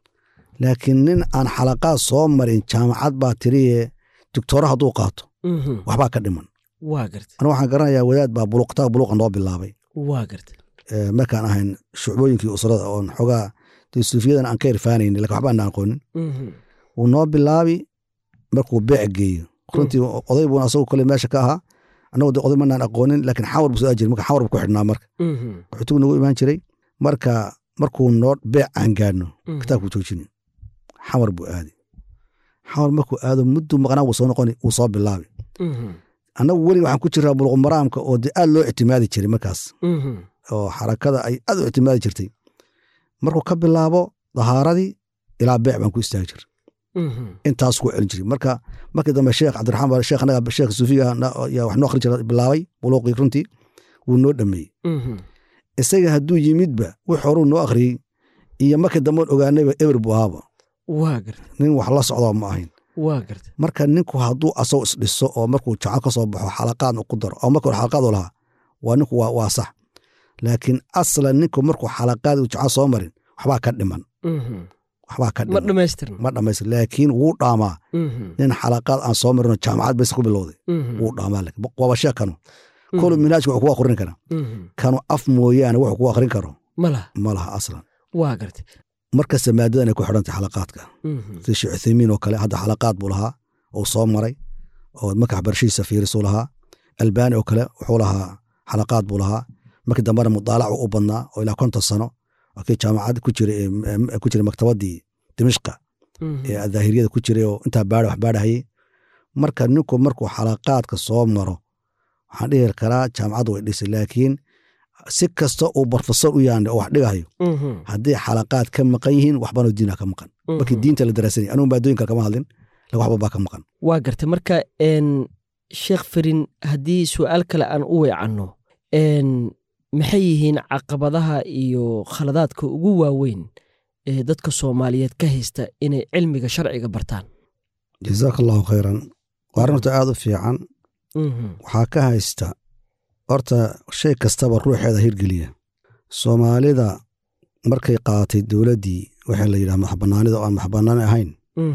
laakiin nin aan xalaqaad soo marin jaamacad baa tiriye doctooro hadduu qaato waxbaa ka dhiman waa garta anu waxaan garanayaa wadaad baa buluq kitaab buluqa noo bilaabay waa garta ee, markaan ahayn shucbooyinkii usrada oon xogaa dee suufiyadan aan ka irfaanaynin lakin waxba aan aqoonin wuu noo bilaabi markuu beec geeyo runtii oday buuna asagu kale meesha ka ahaa annagu de oday manaan aqoonin laakiin xawar buu soo aajiri marka xawar buu ku xidhnaa marka qaxootigu nagu imaan jiray marka markuu noo beec aan gaadhno kitaabkuu joojini xawar buu aadi xawar markuu aado mudduu maqnaa wuu soo noqoni wuu soo bilaabi annagu weliga waxaan ku jiraa buluqmaraamka oo dee aad loo ictimaadi jiray markaas oo xarakada ay aad u ictimaadi jirtay markuu ka bilaabo dahaaradii ilaa beec baan ku istaagi jir intaas ku celin jiray marka markii dambe sheekh cabdiraxmaan sheekh anaga sheekh suufiga yaa wax noo akhrin jira bilaabay buluuqii runtii wuu noo dhameeyey isaga hadduu yimidba wix horuu noo akhriyey iyo markii dambeon ogaanayba eber buu ahaaba waa garta nin wax la socdaa ma ahayn waa garta marka ninku hadduu asagoo isdhiso oo markuu jaco ka soo baxo xalaqaadna ku daro oo marka hore xalaqaad u lahaa waa ninku waa, waa sax laakiin aslan ninku markuu xalaqaad uu jaco soo marin waxbaa ka dhiman waxbaa ka ma dhiman dhammaystirna ma dhamaystir laakiin wuu dhaamaa nin xalaqaad aan soo marinoo jaamacad bas ku bilowday wuu dhaamaa laakiin waaba sheeg kanu kolu minhaajka wuxuu ku akhrin karaa kanu af mooyaane wuxuu ku akhrin karo ma laha ma laha aslan waa garta markasta maadadan ay ku xidhantay xalaqaadka sida sheekh uthaymiin oo kale hadda xalaqaad buu lahaa uu soo maray oo marka waxbarashadiisa fiirisuu lahaa albaani oo kale wuxuu lahaa xalaqaad buu lahaa markii dambena mudaalac u badnaa oo ilaa konton sano kii jaamacad ku jiray ee- ku jiray maktabadii dimishqa ee daahiriyada ku jiray oo intaa baadha wax baadhahayay marka ninku markuu xalaqaadka soo maro waxaan dhihi karaa jaamacaddu way dhisay laakiin si kasta uu barofesor u yahan oo wax dhigahayo haddii xalaqaad ka maqan yihiin waxbanoo diina ka maqan markii diinta la daraasanaya anugu maadooyin kale kama hadlin lakin waxba baa ka maqan waa garta marka n sheekh farin haddii su'aal kale aan u weecanno n maxay yihiin caqabadaha iyo khaladaadka ugu waaweyn ee dadka soomaaliyeed ka haysta inay cilmiga sharciga bartaan jazaaka allahu khayran waa arrin horta aad u fiican waxaa ka haysta horta shay kastaba ruuxeeda hirgeliya soomaalida markay qaadatay dowladdii waxaa la yidhaha madaxbanaanida oo aan madaxbanaani ahayn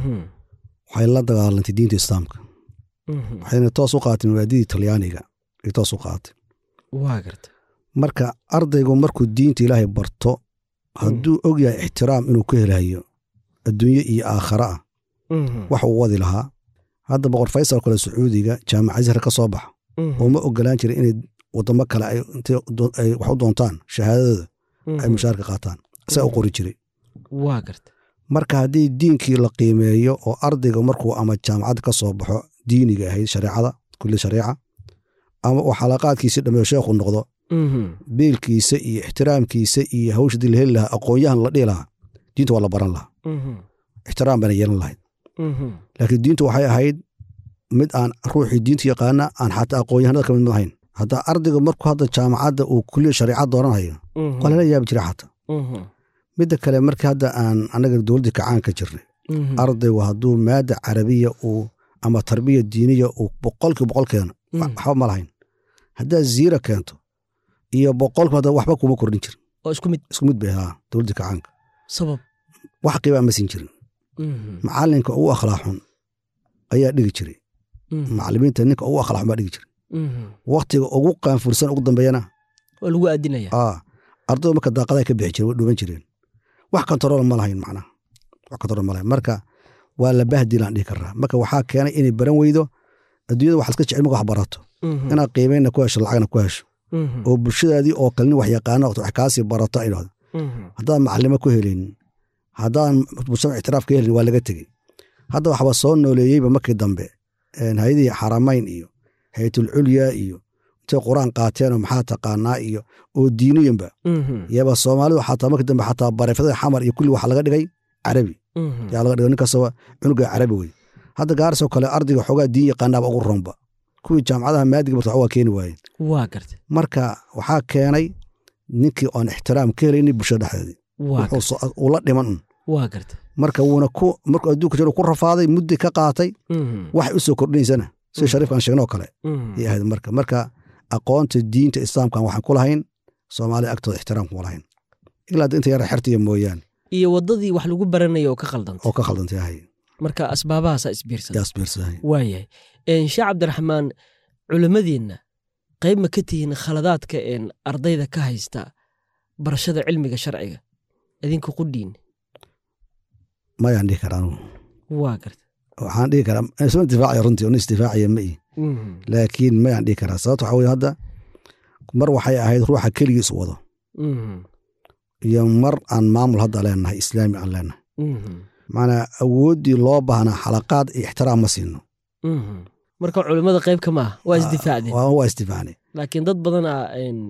waxay la dagaalantay diinta islaamka waxayna toos u qaaatay mabaadidii talyaaniga ay toos u qaaatay waa garta marka ardaygu markuu diinta ilaahay barto hadduu og yahay ixtiraam inuu ka helayo adduunye iyo aakhare ah wax uu wadi lahaa hadda boqor faysal kale sacuudiga jaamacad sare ka soo baxa oo ma ogolaan jirin inay wadamo kale ay intay do- ay wax u doontaan shahaadadooda ay mushaarka qaataan saa u qori jiray waa garta marka haddii diinkii la qiimeeyo oo ardayga markuu ama jaamacad ka soo baxo diiniga ahayd shareecada kulli shareeca ama uu xalaqaadkiisi dhameeyo sheekhu noqdo biilkiisa iyo ixtiraamkiisa iyo hawsha dii la heli lahaa aqoon-yahan la dhihi lahaa diinta waa la baran lahaa ixtiraam bayna yeelan lahayd laakiin diintu waxay ahayd mid aan ruuxii diinta yaqaana aan xataa aqoon-yahanada ka mid ma ahayn haddaa ardayga markuu hadda jaamacadda uu kuliya shareeca dooranayo waa lala yaabi jira xataa midda kale markii hadda aan annaga dowladdii kacaan ka jirnay ardaygu hadduu maada carabiya uu ama tarbiya diiniya uu boqolkii boqol keeno waxba ma lahayn haddaad ziira keento iyo boqolkiiba hadda waxba kuma kordhin jirin oo isku mid isku mid bay ahaa dowladdii kacaanka sabab wax qiibaa ma siin jirin macalinka ugu akhlaaq xun ayaa dhigi jiray macalimiinta ninka ugu akhlaaq xun baa dhigi jiray waktiga ugu qaanfursan ugu dambeeyana waa lagu aadinaya aa ardaydu marka daaqadaha ka bixi jireen way dhuuban jireen wax kontarool ma lahayn macnaha wax kontarool ma lahayn marka waa la bahdilaan dhihi karaa marka waxaa keenay inay baran weydo adduunyada waxaad iska jecel marka wax barato inaad qiimeynna ku hesho lacagna ku hesho oo bulshadaadii oo kale nin wax yaqaana wax kaasii barato ay dhahdo haddaan macalimo ku helin haddaan mujtamac ictiraaf ka helin waa laga tegey hadda waxba soo nooleeyeyba markii dambe hay-adihii xaramayn iyo haytul culya iyo intay qur-aan qaateenoo maxaa taqaanaa iyo oo diiniyanba yaba soomaalidu xataa markii dambe xataa bareefadada xamar iyo kulli waxa laga dhigay carabi yaa laga dhigay ninkastaba cunuga carabi wey hadda gaarisoo kale ardayga xoogaa diin yaqaanaaba ugu ronba kuwii jaamacadaha maadiga barta waa keeni waayeen waa garta marka waxaa keenay ninkii oon ixtiraam ka helayni bulshada dhexdeedii waa garta wuxuu soo- uu la dhiman un waa garta marka wuuna ku markuu adduunka jiro ku rafaaday muddi ka qaatay waxay u soo kordhinaysana sida shariifkaan sheegnoo kale ay ahayd marka marka aqoonta diinta islaamkan waxaan ku lahayn soomaalida agtooda ixtiraam kuma lahayn ilaa hadda inta yara xertiya mooyaane iyo waddadii wax lagu baranaya oo ka khaldantay oo ka khaldantay ahay marka asbaabahaasaa isbiirsan yaas biirsahay waayahay sheekh cabdiraxmaan culimmadeenna qayb ma ka tihiin khaladaadka een ardayda ka haysta barashada cilmiga sharciga idinka qudhiin mayaan dhihi karaa anugu waa garta waxaan dhihi karaa isma intifaacaya runtii una isdifaacaya ma ihi laakiin mayaan dhihi karaa sababta waxaa weye hadda mar waxay ahayd ruuxa keligiis wado iyo mar aan maamul hadda leenahay islaami aan leenahay macnaa awooddii loo baahnaa xalaqaad iyo ixtiraam ma siino marka culimmada qayb ka maaha waa isdifaacdeen waa waa isdifaacnay laakiin dad badana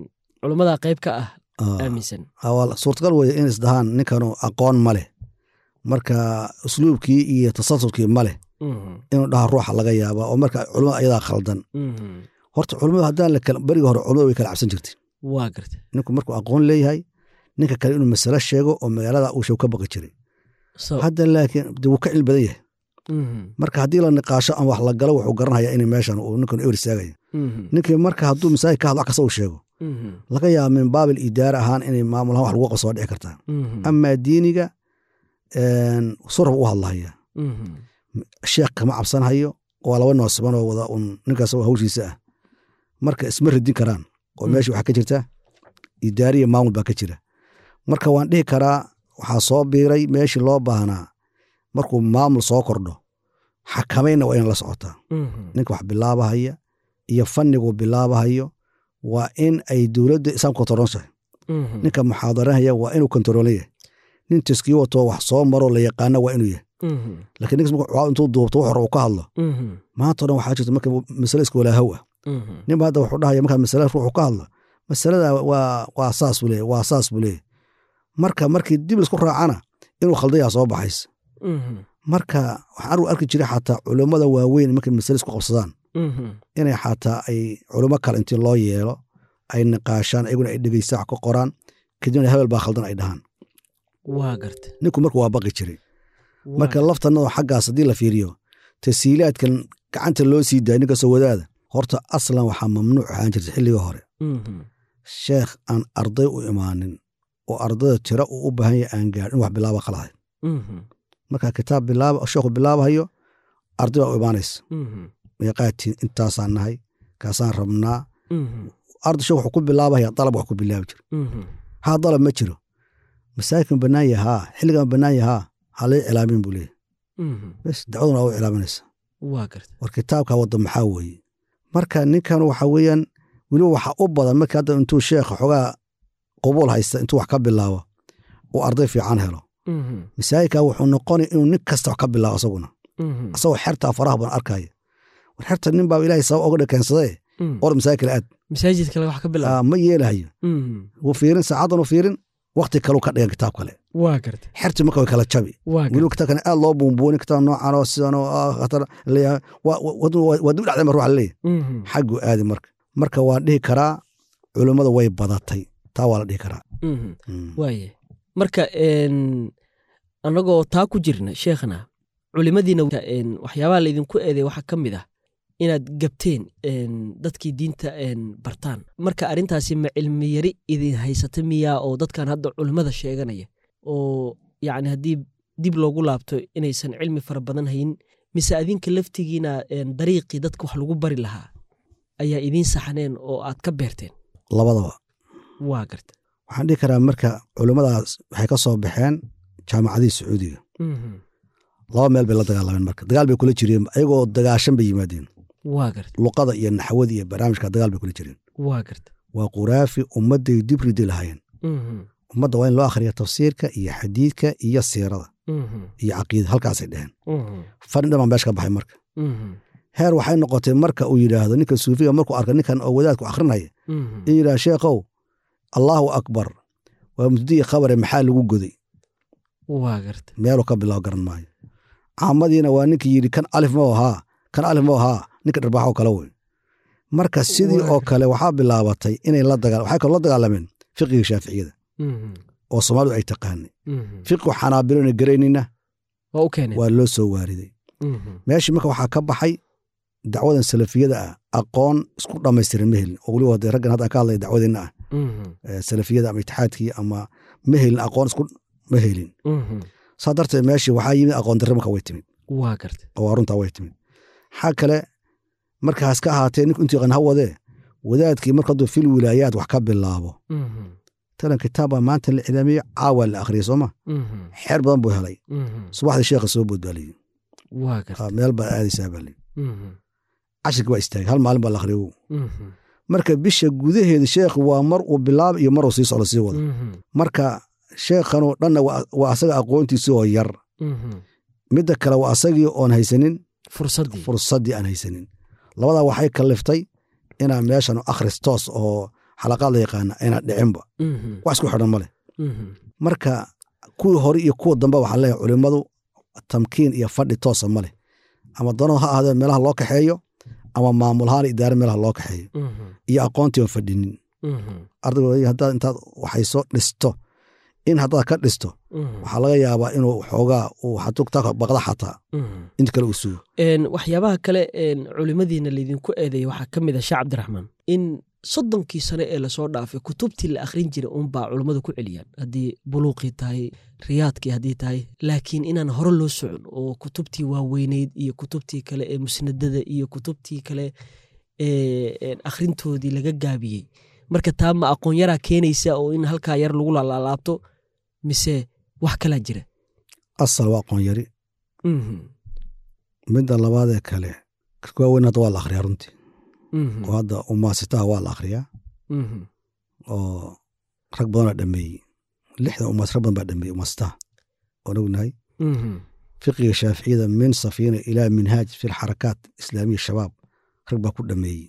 culimmada qayb ka ah Ah, aaminsan waa suurtagal weye in isdahaan ninkanu aqoon ma leh marka usluubkii iyo tasalsulkii ma leh inuu dhaha ruuxa laga yaaba oo marka culimada ayadaa khaldan horta culimadu haddaan beriga hore culimada way kala cabsan jirtay waa garta ninku markuu aqoon leeyahay ninka kale inuu masalo sheego oo magaalada uu sheeg ka baqi jiray hadda laakiin de wuu ka cilmi badan yahay marka haddii la niqaasho ama wax la galo wuxuu garanhayaa in meeshan uu ninkan ewer istaagaya ninkii marka hadduu masaajid ka hadlo wax kasta uu sheego laga yaaba min baabil idaara ahaan inay maamulahaan wax lagu qabso waa dhici kartaa amaa diiniga surab u hadlahaya sheekh kama cabsanhayo waa laba noosiban oo wada un ninkaas hawshiisa ah marka isma radin karaan oo meesha waxaa ka jirta idaariya maamul baa ka jira marka waan dhihi karaa waxaa soo biiray meeshii loo baahnaa markuu maamul soo kordho xakamayna waa in la socotaa ninka wax bilaabahaya iyo fannigu bilaabahayo waa in ay dowladda islaamka kontaroonsahay ninka muxaadarahaya waa inuu kontaroole yahay nin taskiyo wato wax soo maro la yaqaana waa inuu yahay lakiin ninkas marka intuu duubto wax hore uu ka hadlo maanta o dhan waxaa jirta marka masale iska walaahow ah ninba hadda wuxuu dhahaya markaa masale ruuxu ka hadlo masalada waa waa saas buu leeyahy waa saas buu leeyahy marka markii dib laisku raacana inuu khaldayaa soo baxaysa marka waxaan argu arki jiray xataa culummada waaweyn markay masale isku qabsadaan inay xataa ay culummo kale intii loo yeelo ay niqaashaan ayaguna ay dhegeysta wax ka qoraan kadibna hebel baa khaldan ay dhahaan waa garta ninku marka waa baqi jiray marka laftanado xaggaas haddii la fiiriyo tasiilaadkan gacanta loo sii daaya ninkastoo wadaada horta aslan waxaa mamnuuc ahaan jirta xilligii hore sheekh aan arday u imaanin oo ardada tiro uu u baahan yahay aan gaadhin in wax bilaaba khalahay marka kitaab bilaaba sheekhu bilaabahayo arday baa u imaanaysa meeqaatiin intaasaan nahay kaasaan rabnaa arday sheekh wuxuu ku bilaabahaya dalab wax ku bilaabi jira haa dalab ma jiro masaajidkan bannaan yahaa xilligan bannaan yahaa ha lay cilaamin buu leeyahy bes dacwaduna waa u cilaaminaysa waa garta war kitaabka wadda maxaa weeye marka ninkan waxa weeyaan weliba waxa u badan markii hadda intuu sheekha xogaa qubuul haysta intuu wax ka bilaabo uu arday fiican helo masaajidka wuxuu noqonay inuu nin kasta wax ka bilaabo asaguna asagoo xertaa faraha badan arkaya war xerta nin baa ilaahay sabab oga dhakeensadee or masaajid kale aad masaajid kale wax ka bilaabo ma yeelahayo wuu fiirin saacadan u fiirin wakti kaleu ka dhigan kitaab kale waa garta xerti marka way kala jabi waa weliba kitaabkan aad loo buunbuuni kitaab noocan oo sidan oo khatar leeyahay waa dib dhacday mar ruuxa leeyahay xagguu aadi marka marka waan dhihi karaa culummada way badatay taa waa la dhihi karaa waaye marka annagoo taa ku jirna sheekhna culimadiina waxyaabaha laydinku eeday waxaa ka mid ah inaad gabteen dadkii diinta bartaan marka arrintaasi ma cilmi yari idin haysata miyaa oo dadkan hadda culimmada sheeganaya oo yacni haddii dib loogu laabto inaysan cilmi fara badan hayn mise adinka laftigiina dariiqii dadka wax lagu bari lahaa ayaa idiin saxneen oo aad ka beerteen labadaba waa garta waxaan dhihi karaa marka culimmadaas waxay ka soo baxeen jaamacadihii sacuudiga laba meel bay la dagaalameen marka dagaal bay kula jireen ayagoo dagaashan bay yimaadeen waa garta luqada iyo naxwada iyo barnaamijka dagaal bay kula jireen waa garta waa quraafi ummadday dib ridi lahaayeen ummadda waa in loo akhriya tafsiirka iyo xadiidka iyo siirada iyo caqiida halkaasay dheheen farin dhamaan meesha ka baxay marka heer waxay noqotay marka uu yidhaahdo ninka suufiga markuu arka ninkan oo wadaadku akhrinaya in yidhahdo sheekhow allaahu akbar waa mubtadi'i khabare maxaa lagu goday waa garta meeluu ka bilaabo garan maayo caamadiina waa ninkii yidhi kan alif ma ahaa kan alif ma ahaa ninka dharbaaxoo kale wey marka sidii oo kale waxaa bilaabatay inay la dagaa waxay kaloo la dagaalameen fiqiga shaaficiyada oo soomaalidu ay taqaanay fiqigu xanaabilona garaynina waa u keeneen waa loo soo waariday meeshii marka waxaa ka baxay dacwadan salafiyada ah aqoon isku dhammaystiran ma helin oo weliba dee raggan hadda ka hadlaya dacwadeenna ah salafiyada ama itixaadkii ama ma helin aqoon isku ma helin saa darteed meeshii waxaa yimid aqoon darre marka way timid waa garta oo runtaa way timid xaa kale markaas ka ahaatee ninku intii qan ha wadee wadaadkii marka hadduu fil wilaayaad wax ka bilaabo talan kitaab baa maanta la cilaamiyo caawa la akhriyay sooma xeer badan buu helay subaxdii sheekha soo bood baa layidhi waa garta meel baa aadaysaa baa layidhi cashirkii waa istaagay hal maalin baa la akhriyo marka bisha gudaheeda sheekhu waa mar uu bilaaba iyo mar uu sii socdo sii wado marka sheekhanoo dhanna waa asaga aqoontiisi oo yar midda kale waa asagii oon haysanin fursaddii fursaddii aan haysanin labadaa waxay kaliftay inaa meeshan akhris toos oo xalaqaad la yaqaana ayna dhicinba wax isku xidhan ma leh marka kuwii hore iyo kuwa dambe waxaa leeyahay culimmadu tamkiin iyo fadhi toosa ma leh ama dano ha ahaadee meelaha loo kaxeeyo ama maamulahaan idaare meelaha loo kaxeeyo iyo aqoontii aan fadhinin ardaygu haddaad intaad waxayso dhisto in haddaad ka dhisto waxaa laga yaabaa inuu xoogaa uu xatugtaa baqda xataa inta kale uu sugo waxyaabaha kale culimadiina laydinku eedeeya waxaa ka mid a sheekh cabdiraxmaan in soddonkii sano ee lasoo dhaafay kutubtii la akhrin jiray uunbaa culummadu ku celiyaan haddii buluuqii tahay riyaadkii haddii tahay laakiin inaan hore loo socon oo kutubtii waaweyneyd iyo kutubtii kale ee musnadada iyo kutubtii kale ee akhrintoodii laga gaabiyey marka taa ma aqoon yaraa keenaysa oo in halkaa yar lagu laalaalaabto mise wax kalaa jira asal waa aqoon yari midda labaadee kale waaweyn hadda waa la akhriyaa runtii oo hadda umaasitaha waa la akhriyaa oo rag badanaa dhameeyey lixdan umaas rag badan baa dhameeyey umaasitaha oon ognahay fiqiga shaaficiyada min safiina ilaa minhaaj fi lxarakaat islaamiya shabaab rag baa ku dhameeyey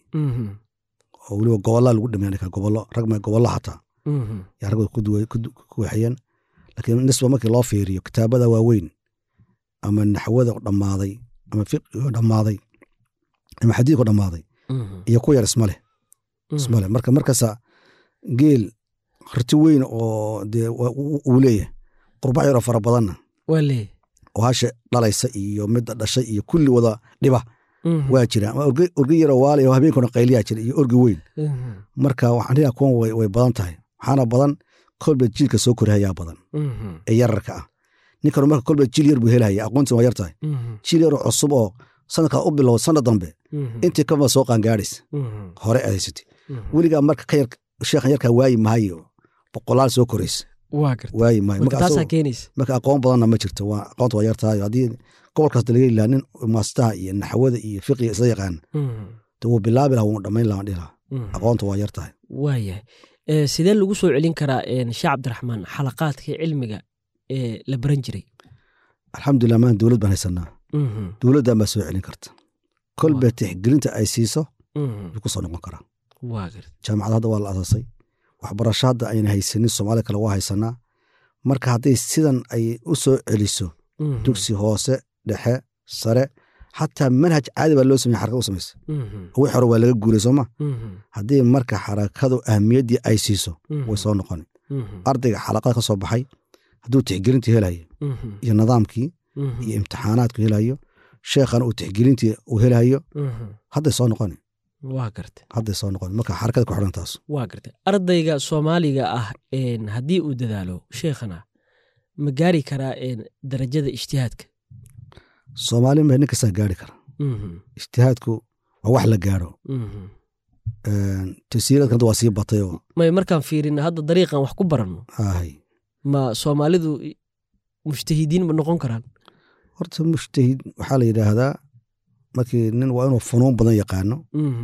oo weliba gobollaa lagu dhameeya gobollo rag ma gobollo xataa yaa rag ku waxeeyeen laakiin nisba markii loo fiiriyo kitaabada waaweyn ama naxwada dhammaaday ama fiqigo dhammaaday ama xadiidko dhammaaday iyo ku yar ismaleh ismaleh marka markasta geel harti weyn oo dee uu leeyahay qurbac yaroo fara badanna waa leeyahy oo hasha dhalaysa iyo midda dhashay iyo kulli wada dhiba waa jira orgi yaroo waali oo habeenkuna qayliyaa jira iyo orgi weyn marka waxaan dhigaa kuwan way badan tahay waxaana badan kolba jiilka soo korhayaa badan ee yararka ah ninkan marka kolba jiil yar buu helaya aqoontii waa yar tahay jiil yaroo cusub oo sanadkaa u bilow sanad dambe intii kama soo qaangaadhaysa hore ahaysatay weligaa marka ka yar sheekhan yarkaa waayi maayo boqolaal soo koraysa waayi maayo marka aqoon badanna ma jirto waa aqoonta waa yar tahay haddii gobolkaas laga ilaa nin maastaha iyo naxwada iyo fiqiga isla yaqaan de wuu bilaabi laha wuu dhammayn laha dhihi laha aqoonta waa yar tahay waayahay sidee lagu soo celin karaa sheekh cabdiraxmaan xalaqaadka cilmiga ee la baran jiray alxamdulilah maan dowlad baan haysanaa dowladdan baa soo celin karta kolba tixgelinta ay siiso yuu ku soo noqon karaa jaamacad hadda waa la asaasay waxbarasho hadda ayna haysanin soomaalida kale waa haysanaa marka hadday sidan ay u soo celiso dugsi hoose dhexe sare xataa manhaj caadi baa loo samey xarakad u samaysa wix hore waa laga guuray sooma haddii marka xarakadu ahmiyaddii ay siiso way soo noqoni ardayga xalaqada ka soo baxay hadduu tixgelintii helayo iyo nidaamkii iyo imtixaanaadku helayo sheekhan uu tixgelintii uu helayo hadday soo noqoni waa garta hadday soo noqoni marka xarakada ku xidhan taas waa garta ardayga soomaaliga ah haddii uu dadaalo sheekhana ma gaari karaa darajada ijtihaadka soomaali ma nin kastaa gaari kara ijtihaadku waa wax la gaaro tasiiradkan hadda waa sii batay oo may markaan fiirina hadda dariiqan wax ku baranno ahay ma soomaalidu mujtahidiin ma noqon karaan horta mujtahid waxaa la yidhaahdaa markii nin waa inuu funuun badan yaqaano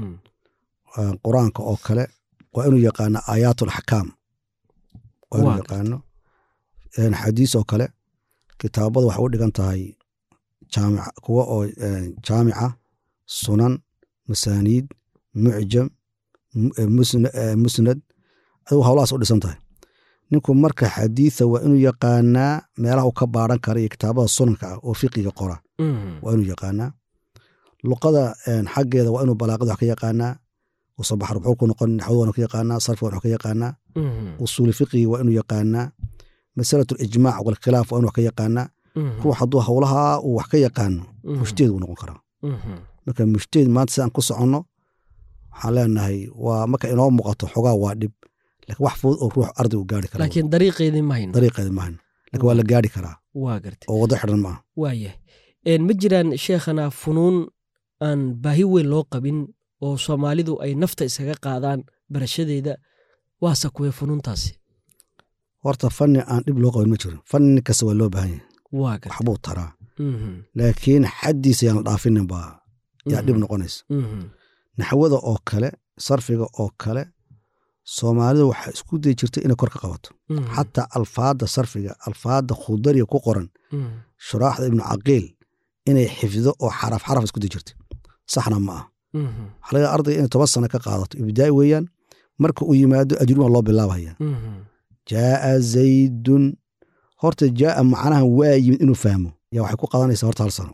qur-aanka oo kale waa inuu yaqaano aayaat alaxkaam waa inuu yaqaano xadiis oo kale kitaabada waxay u dhigan tahay jaamic kuwa oo jaamica sunan masaaniid mucjam musnad adigu howlahaas u dhisan tahay ninku marka xadiitha waa inuu yaqaanaa meelaha uu ka baaran kara iyo kitaabada sunanka ah oo fiqiga qora waa inuu yaqaanaa luqada xaggeeda waa inuu balaaqada wax ka yaqaanaa usabaxar wuxuu ku noqon naxwada waa ka yaqaanaa sarfiga wax ka yaqaanaa usuuli fiqiga waa inuu yaqaanaa masalatu lijmaac walkhilaaf waa inuu wax ka yaqaanaa ruux hadduu howlaha uu wax ka yaqaano mujtahid buu noqon karaa marka mujtahid maanta sidaan ku soconno waxaan leenahay waa marka inoo muuqato xogaa waa dhib lakin wax fudud oo ruux ardaygu gaari kara laakiin dariiqeedii mahayno dariiqeedi mahayno lakin waa la gaari karaa waa garta oo waddo xidhan maaha waayahay ma jiraan sheekhana funuun aan baahi weyn loo qabin oo soomaalidu ay nafta iskaga qaadaan barashadeeda waase kuwee funuuntaasi horta fanni aan dhib loo qabin ma jiro fanni kasta waa loo baahan yahay waa garta waxbuu taraa laakiin xaddiisa yaan la dhaafinin baa yaa dhib noqonaysa naxwada oo kale sarfiga oo kale soomaalidu waxaa isku dayi jirtay inay kor ka qabato xataa alfaadda sarfiga alfaadda khudariga ku qoran shuraaxda ibnu caqiil inay xifdo oo xaraf xaraf isku dayi jirtay saxna ma ah waxaa laga ardayga inay toban sano ka qaadato ibtidaa'i weeyaan marka uu yimaado ajruma loo bilaabaya jaaa zaydun horta jaaa macnaha waa yimid inuu fahmo yaa waxay ku qadanaysaa horta hal sano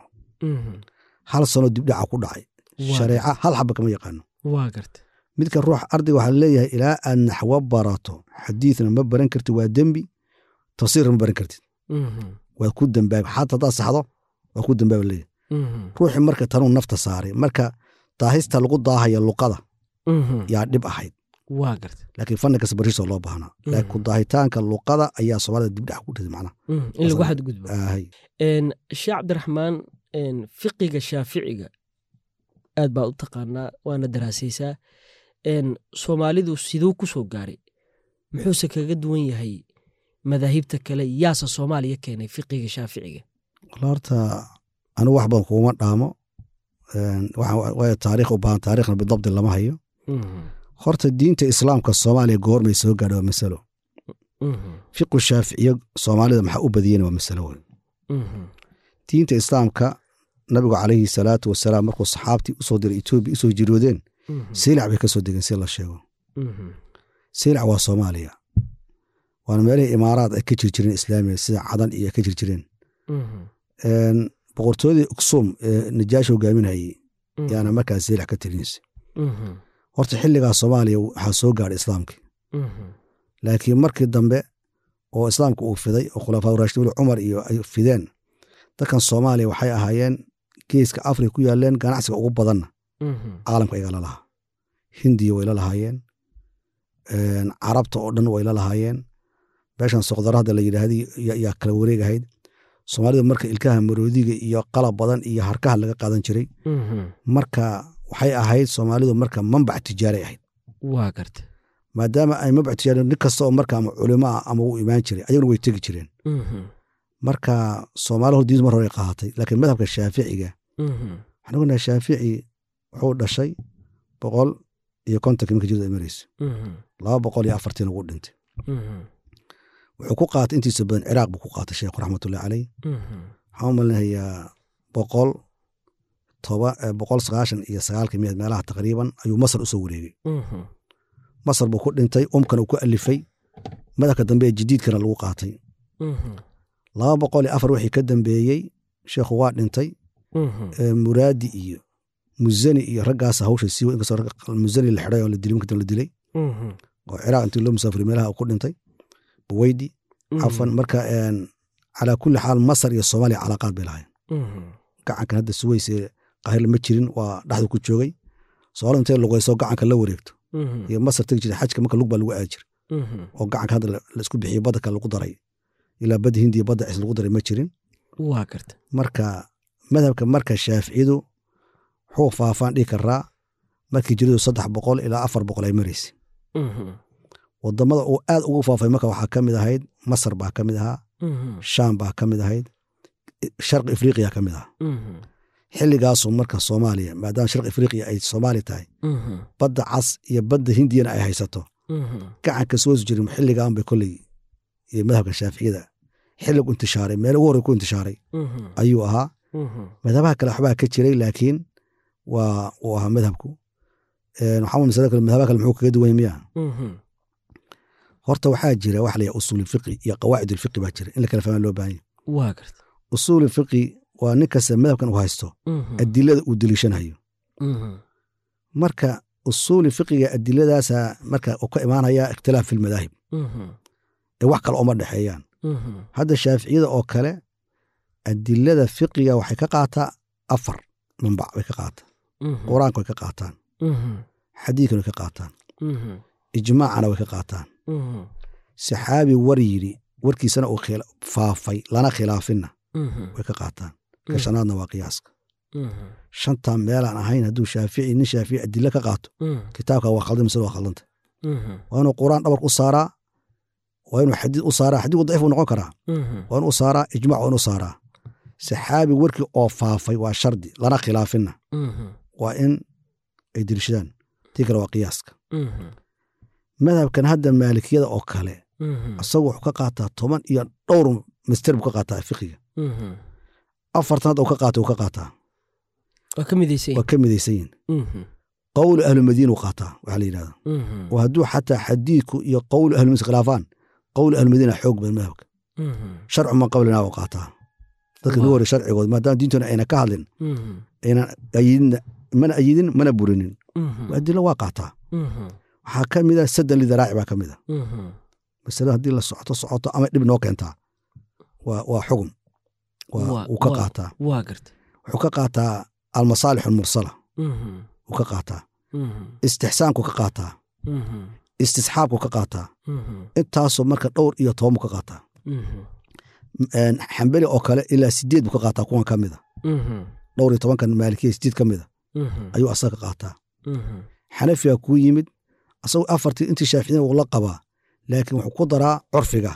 hal sano dibdhaca ku dhacay shareeca hal xaba kama yaqaano waa garta midka ruux ardayga waxaa leeyahay ilaa aad naxwo barato xadiidna ma baran kartid waa dembi tafsiirna ma baran kartid waad ku dambaabi xata haddaad saxdo waa ku dambaaba leeyahay ruuxii marka tanuu nafta saaray marka daahista lagu daahaya luqada yaa dhib ahayd waa garta laakiin fanni kasta barisoo loo baahnaa laakiin ku daahitaanka luqada ayaa soomaalida dibdhac ku dhiday macnaha in lagu xadgudbo Aahay. sheekh cabdiraxmaan fiqiga shaaficiga aad baa u taqaanaa waana daraasaysaa soomaalidu siduu ku soo gaaray muxuuse kaga duwan yahay madaahibta kale yaase soomaaliya keenay fiqiga shaaficiga Wal horta anigu wax badan kuuma dhaamo Een, waxa- waayo taariikh u baahan taariikhna bidabdi lama hayo horta diinta islaamka soomaaliya goormay soo gaadha waa masalo fiqu shaaficiye soomaalida maxaa u badiyeen waa masalo weyn diinta islaamka nabigu calayhi salaatu wasalaam markuu saxaabtii usoo diray etoobiya usoo jiroodeen siilac bay ka soo degeen si la sheego siilac waa soomaaliya waana meelihii imaaraad ay ka jir jireen islaamiga sida cadan iyo ay ka jir jireen Een, boqortooyadii uksum ee najaashi hogaaminayay yaana markaas siilac ka talinaysa horta xilligaa soomaaliya waxaa soo gaadhay islaamkii laakiin markii dambe oo islaamka uu fiday oo khulafaa raashiduul cumar iyo ay fideen dadkan soomaaliya waxay ahaayeen geeska afrika ku yaaleen ganacsiga ugu badanna caalamka iga la lahaa hindiya way la lahaayeen Een, carabta oo dhan way la lahaayeen meeshan soqdara hadda la yidhaahday yaa- yaa kala wareegahayd soomaalida marka ilkaha maroodiga iyo qalab badan iyo harkaha laga qaadan jiray marka waxay ahayd soomaalidu marka manbac tijaaray ahayd waa garta maadaama ay manbac tijaari nin kasta oo marka ama culimo ah ama u imaan jiray ayaguna way tegi jireen marka soomaali hor diintu mar hore ay qaadatay laakiin madhabka shaaficiga waxaan ognahay shaafici wuxuu dhashay boqol iyo kontonkii marka jirda ay maraysa laba boqol iyo afartiin ugu dhintay wuxuu ku qaatay intiisa badan ciraaq buu ku qaatay sheekhu raxmatullahi caleyh waxaan u malinayaa boqol toba eh, boqol sagaashan iyo sagaalkii miyaed meelaha taqriiban ayuu masar usoo wareegay masar buu ku dhintay umkana uu ku alifay madhabka dambe ee jadiidkana lagu qaatay laba boqol iyo afar wixii ka dambeeyey sheekhu waa dhintay ee muraadi iyo muzani iyo raggaas hawsha sii wa- inkastoo rag- muzani la xidhay oo la dilay markii dambe la dilay oo ciraaq intii loo musaafiriy meelaha uu ku dhintay buweydi cafan marka een, calaa kulli xaal masar iyo soomaaliya calaaqaad bay lahayn gacankan hadda suweys ee qaahir ma jirin waa dhexdu ku joogay soomaalida intay luqayso gacanka la wareegto iyo masar tegi jiray xajka marka lug baa lagu aadi jiray oo gacanka hadda la la isku bixiyey badda kale lagu daray ilaa badda hindiya badda cis lagu daray ma jirin waa garta marka madhabka marka shaaficiyadu wuxuu faafaan dhihi karaa markii jiridu saddex boqol ilaa afar boqol ay maraysa wadamada uu aad ugu faafay marka waxaa ka mid ahayd masar baa ka mid ahaa shaam baa ka mid ahayd sharqi afriqiya ka mid ahaa xilligaasu marka soomaaliya maadaama sharqi afriqiya ay soomaali tahay badda cas iyo badda hindiyana ay haysato gacanka soo jirin xilligaan bay kolley iyo madhabka shaaficiyada xilligu intishaaray meel ugu horey ku intishaaray ayuu ahaa madhabaha kale waxbaa ka jiray laakiin waa uu ahaa madhabku Een, waxaa masale kale madhabaha kale muxuu kaga duwan yahay miya horta waxaa jira wax la yahay usuul fiqi iyo qawaacid ulfiqi baa jira in la kala fahmaa loo baahan yahay waa garta usuul fiqi waa nin kasta madhabkan uu haysto adilada uu deliishanayo marka usuuli fiqiga adiladaasa marka uu ka imaanaya ikhtilaaf fi lmadaahib ee wax kale uma dhexeeyaan hadda shaaficiyada oo kale adilada fiqiga waxay ka qaataa afar manbac bay ka qaataa qur-aanka way ka qaataan xadiidkan way ka qaataan ijmaacana way ka qaataan saxaabi war yidhi warkiisana uu khila- faafay lana khilaafinna way ka qaataan ka shanaadna waa qiyaaska shantaa meelaan ahayn hadduu shaafici nin shaafici adilo ka qaato kitaabka waa khaldan mise waa khaldanta waa inuu quraan dhabar u saaraa waa inuu xadiid u saaraa xadiidku daciif uu noqon karaa waa inuu saaraa ijmac waa inuu saaraa saxaabi warkii oo faafay waa shardi lana khilaafinna waa in ay dirishadaan tii kale waa qiyaaska madhabkan hadda maalikiyada oo kale isagu wuxuu ka qaataa toban iyo dhowr mister buu ka qaataa fiqiga afartan hadda uu ka qaata uu ka qaataa waa ka midaysan waa ka midaysan yihin qowlu ahlumadiina uu qaataa waxaa la yidhahda oo hadduu xataa xadiidku iyo qowlu ahlumadiina khilaafaan qowlu ahlumadiina xoog badan madhabka sharcu man qablina u qaataa dadka Waa. nu hore sharcigood maadaama diintuna ayna ka hadlin aynan ayidin mana ayidin mana burinin adilo waa qaataa waxaa ka mid a sadan lidaraaci baa ka mid a masale haddii la socoto socoto ama dhib noo keentaa waa waa xugum waa Waa- wuu ka waa. qaataa waa garta wuxuu ka qaataa almasaalix almursala wuu ka qaataa istixsaanku ka qaataa istisxaabku ka qaataa intaasoo marka dhowr iyo toban buu ka qaataa Een, xambeli oo kale ilaa sideed buu ka qaataa kuwan ka mida dhowr iyo tobankan maalikiya sideed ka mida ayuu asaga ka qaataa xanafiga kuu yimid asagoo afartii intii shaaficiyana wuu la qabaa laakiin wuxuu ku daraa curfiga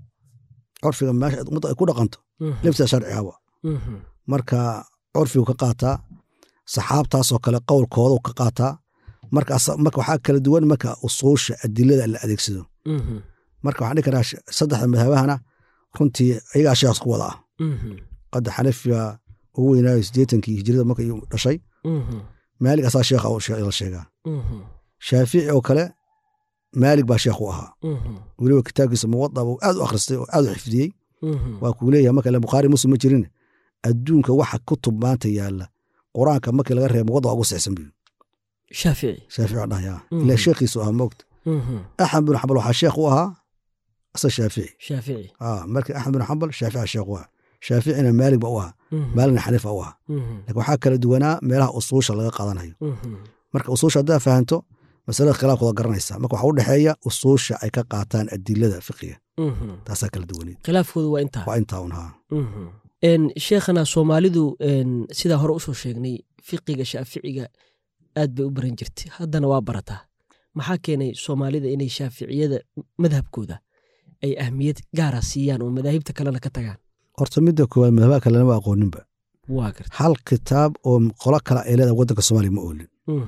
curfiga meesha ummadda ay ku dhaqanto laftiisa sharcigaba marka curfigu ka qaataa saxaabtaasoo kale qowlkooda ka qaataa marka asa- marka waxaa kala duwan marka usuusha adilada la adeegsado marka waxaan dhihi karaa sh- saddexda madhabahana runtii ayagaa sheekh ku wada ah qadda xanafiga ugu weynaayo siddeetankii hijrada marka uu dhashay maalig asaa sheekha u she- la sheegaa shaafici oo kale maalig baa sheekh u ahaa weliba kitaabkiisa muwada buu aad u akhristay oo aad u xifdiyey waa kuu leeyahay marka ile bukhaari muslim ma jirin adduunka waxa kutub maanta yaalla qur-aanka markii laga reebo muwada waa ugu sixsan buyu shaafici shaafici waa dhahaya Mhm. ilaa sheekhiisu ahaa moogta axmed bin xambal waxaa sheekh u ahaa asa shaafici shaafici ah marka axmed bin xambal shaafici sheekh u ahaa shaaficina maalig ba u ahaa maaligna xaniifa u ahaa laakiin waxaa kala duwanaa meelaha usuusha laga qaadanayo marka usuusha haddaa fahanto masalada khilaafkooda garanaysa marka waxaa u dhexeeya usuusha ay ka qaataan adilada fiqiga taasaa kala duwaneed khilaafkoodu waa intaa waa intaa un haa En, sheekhana soomaalidu en, sidaa hore usoo sheegnay fiqiga shaaficiga aad bay u baran jirtay haddana waa barataa maxaa keenay soomaalida inay shaaficiyada madhabkooda ay ahmiyad gaara siiyaan oo madaahibta kalena ka tagaan horta midda koowaad madhabaha kale lama aqooninba waa garta hal kitaab oo qolo kale ay leedahay waddanka soomaaliya ma oolin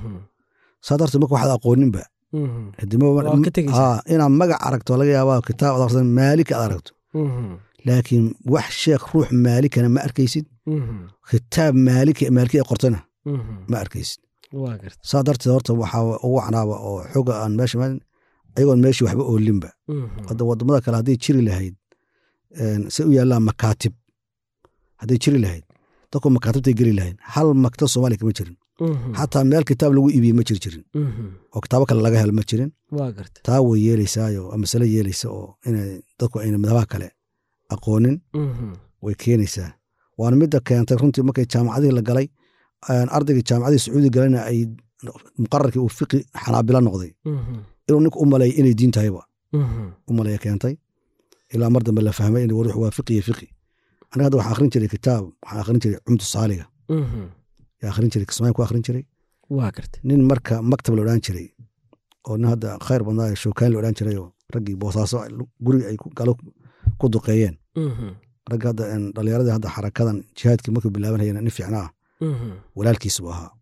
saa darteed marka waxaad aqooninba hadii ma- Waa ka tegaysaa. Aa, inaad magac aragto laga yaabaa kitaab aad akhrisan maalika aad aragto laakiin wax sheekh ruux maalikana ma arkaysid kitaab maalika maaliki ay qortana ma arkaysid waa garta saa darteed horta waxaa ugu canaaba oo xoga aan meesha ma- ayagoon meeshii waxba oolinba hadda wadamada kale hadday jiri lahayd een, say u yaallaan makaatib hadday jiri lahayd dadku makaatibtay geli lahayd hal maktab soomaaliya kama jirin xataa meel kitaab lagu iibiye ma jiri jirin oo kitaabo kale laga helo ma jirin waa garta taa way yeelaysaayo waa masale yeelaysa oo inay dadku ayna madhabaha kale aqoonin way keenaysaa waana midda keentay runtii markay jaamacadihii la galay een, ardaygii jaamacadihii sacuudi galayna ay muqararkii uu fiqi xanaabila noqday inuu ninka u maleeya inay diin tahayba u maleeya keentay ilaa mar dambe la fahmay in ruux waa fiqi iyo fiqi aniga hadda waxaan akhrin jiray kitaab waxaan akhrin jiray cumtu saaliga yaa akhrin jiray kismaayin ku akhrin jiray waa garta nin marka maktab la odhan jiray oo nin hadda khayr badnaa shookaan la odhan jiray oo raggii boosaaso guriga ay ku- galo ku duqeeyeen ragga hadda een, dhallinyaradii hadda xarakadan jihaadkii markuu bilaabanayeen nin fiicnaa walaalkiis buu ahaa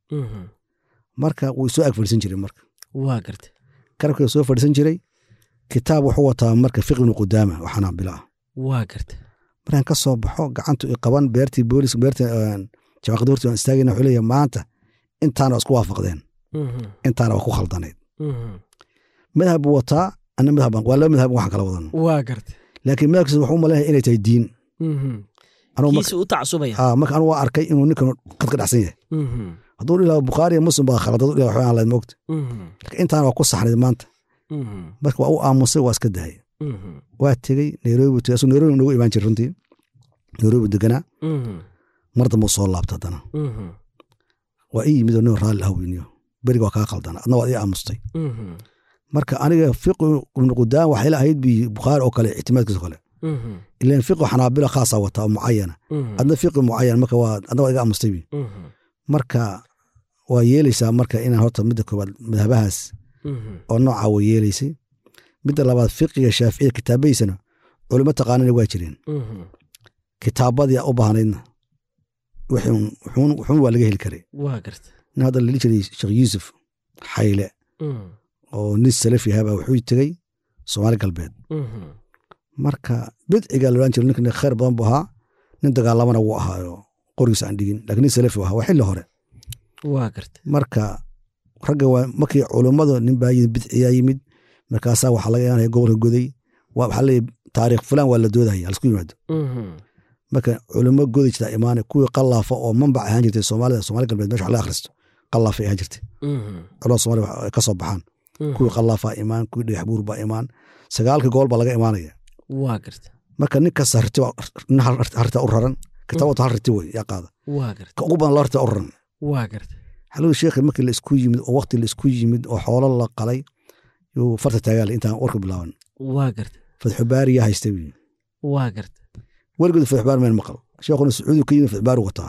marka wuu soo ag fadhiisan jiray marka waa garta karabkii soo fadhiisan jiray kitaab wuxuu wataa marka fiqibnu qudaama oo xanaabila ah waa garta markaan ka soo baxo gacantu i qaban beertii boolis beertii jabaqada hortii waan istaagayna wuxuu leeyahay maanta intaana waa isku waafaqdeen intaana waa ku khaldanayd madhab buu wataa ana madhab waa laba madhab waxaan kala wadan waa garta laakiin madhabkiisa wuxuu u maleeyahay inay tahay diin Anugu marka- kiisi u tacasubaya ah, marka anu waa arkay inuu ninkan qad ka dhacsan yahay hadduu ilaa bukhaari iyo muslim baa khalad hadduu ilaa waxba aan lahayd moogta laakiin intaana waa ku saxnayd maanta marka waa u aamusay waa iska dahay waa tegey nairobi buu tegey asuu nairobi noogu imaan jiray runtii nairobi deganaa mar dambe uu soo laabta haddana waa ii yimid oo nin raalli ah weyniyo beriga waa kaa khaldana adna waad ii aamustay marka aniga fiqi ibnu qudaan waxay la ahayd bi bukhaari oo kale ictimaadkiisa kale ilan fiqi xanaabila khaasa wataa oo mucayana adna fiqi mucayan marka waa adna waa iga aamustay bi marka waa yeelaysaa marka inaan horta midda koowaad madhabahaas oo noocaa way yeelaysay midda labaad fiqiga shaaficiya kitaabahiisana culimo taqaanina waa jireen kitaabadii u baahnaydna wuxuun wuxuun- wuxuun waa laga heli karay waa garta nin hadda lali jiray sheekh yuusuf xayle oo nin salafi ahaabaa wuxuu tegey soomaali galbeed marka bidcigaa la odhan jiray ninkan khayr badan buu ahaa nin dagaalamana wuu ahaayo qorigiisa aan dhigin laakiin nin salafi u ahaa waa xilli hore waa garta marka ragga waa markii culummadu nin baa yimid bidciyaa yimid markaasaa waxaa laga yaanaya gobolka goday waa waxaa leeyahy taariikh fulan waa la doodaya halsku yimaado marka culimo godi jirta imaane kuwii qalaafa oo manbac ahaan jirtay soomaalida somaali galbeed mesha wax laga akhristo qalaafay ahaan jirtay culamada somalia ay ka soo baxaan kuwii qalaafaa imaan kuwii dhagax buur baa imaan sagaalka gool baa laga imaanaya waa garta marka nin kasta riti nin hal rita u raran kitaabatu hal riti wey yaa qaada waa garta ka ugu badan laba rita u raran waa garta xaluu sheekhi markii la isku yimid oo waqti la isku yimid oo xoolo la qalay yuu farta taagaale intaan warka bilaaban waa garta fatxu baari yaa haysta wi waa garta weligood fatxu baari meen maqal sheekhuna sacuudi ka yimid fatxu baari wataa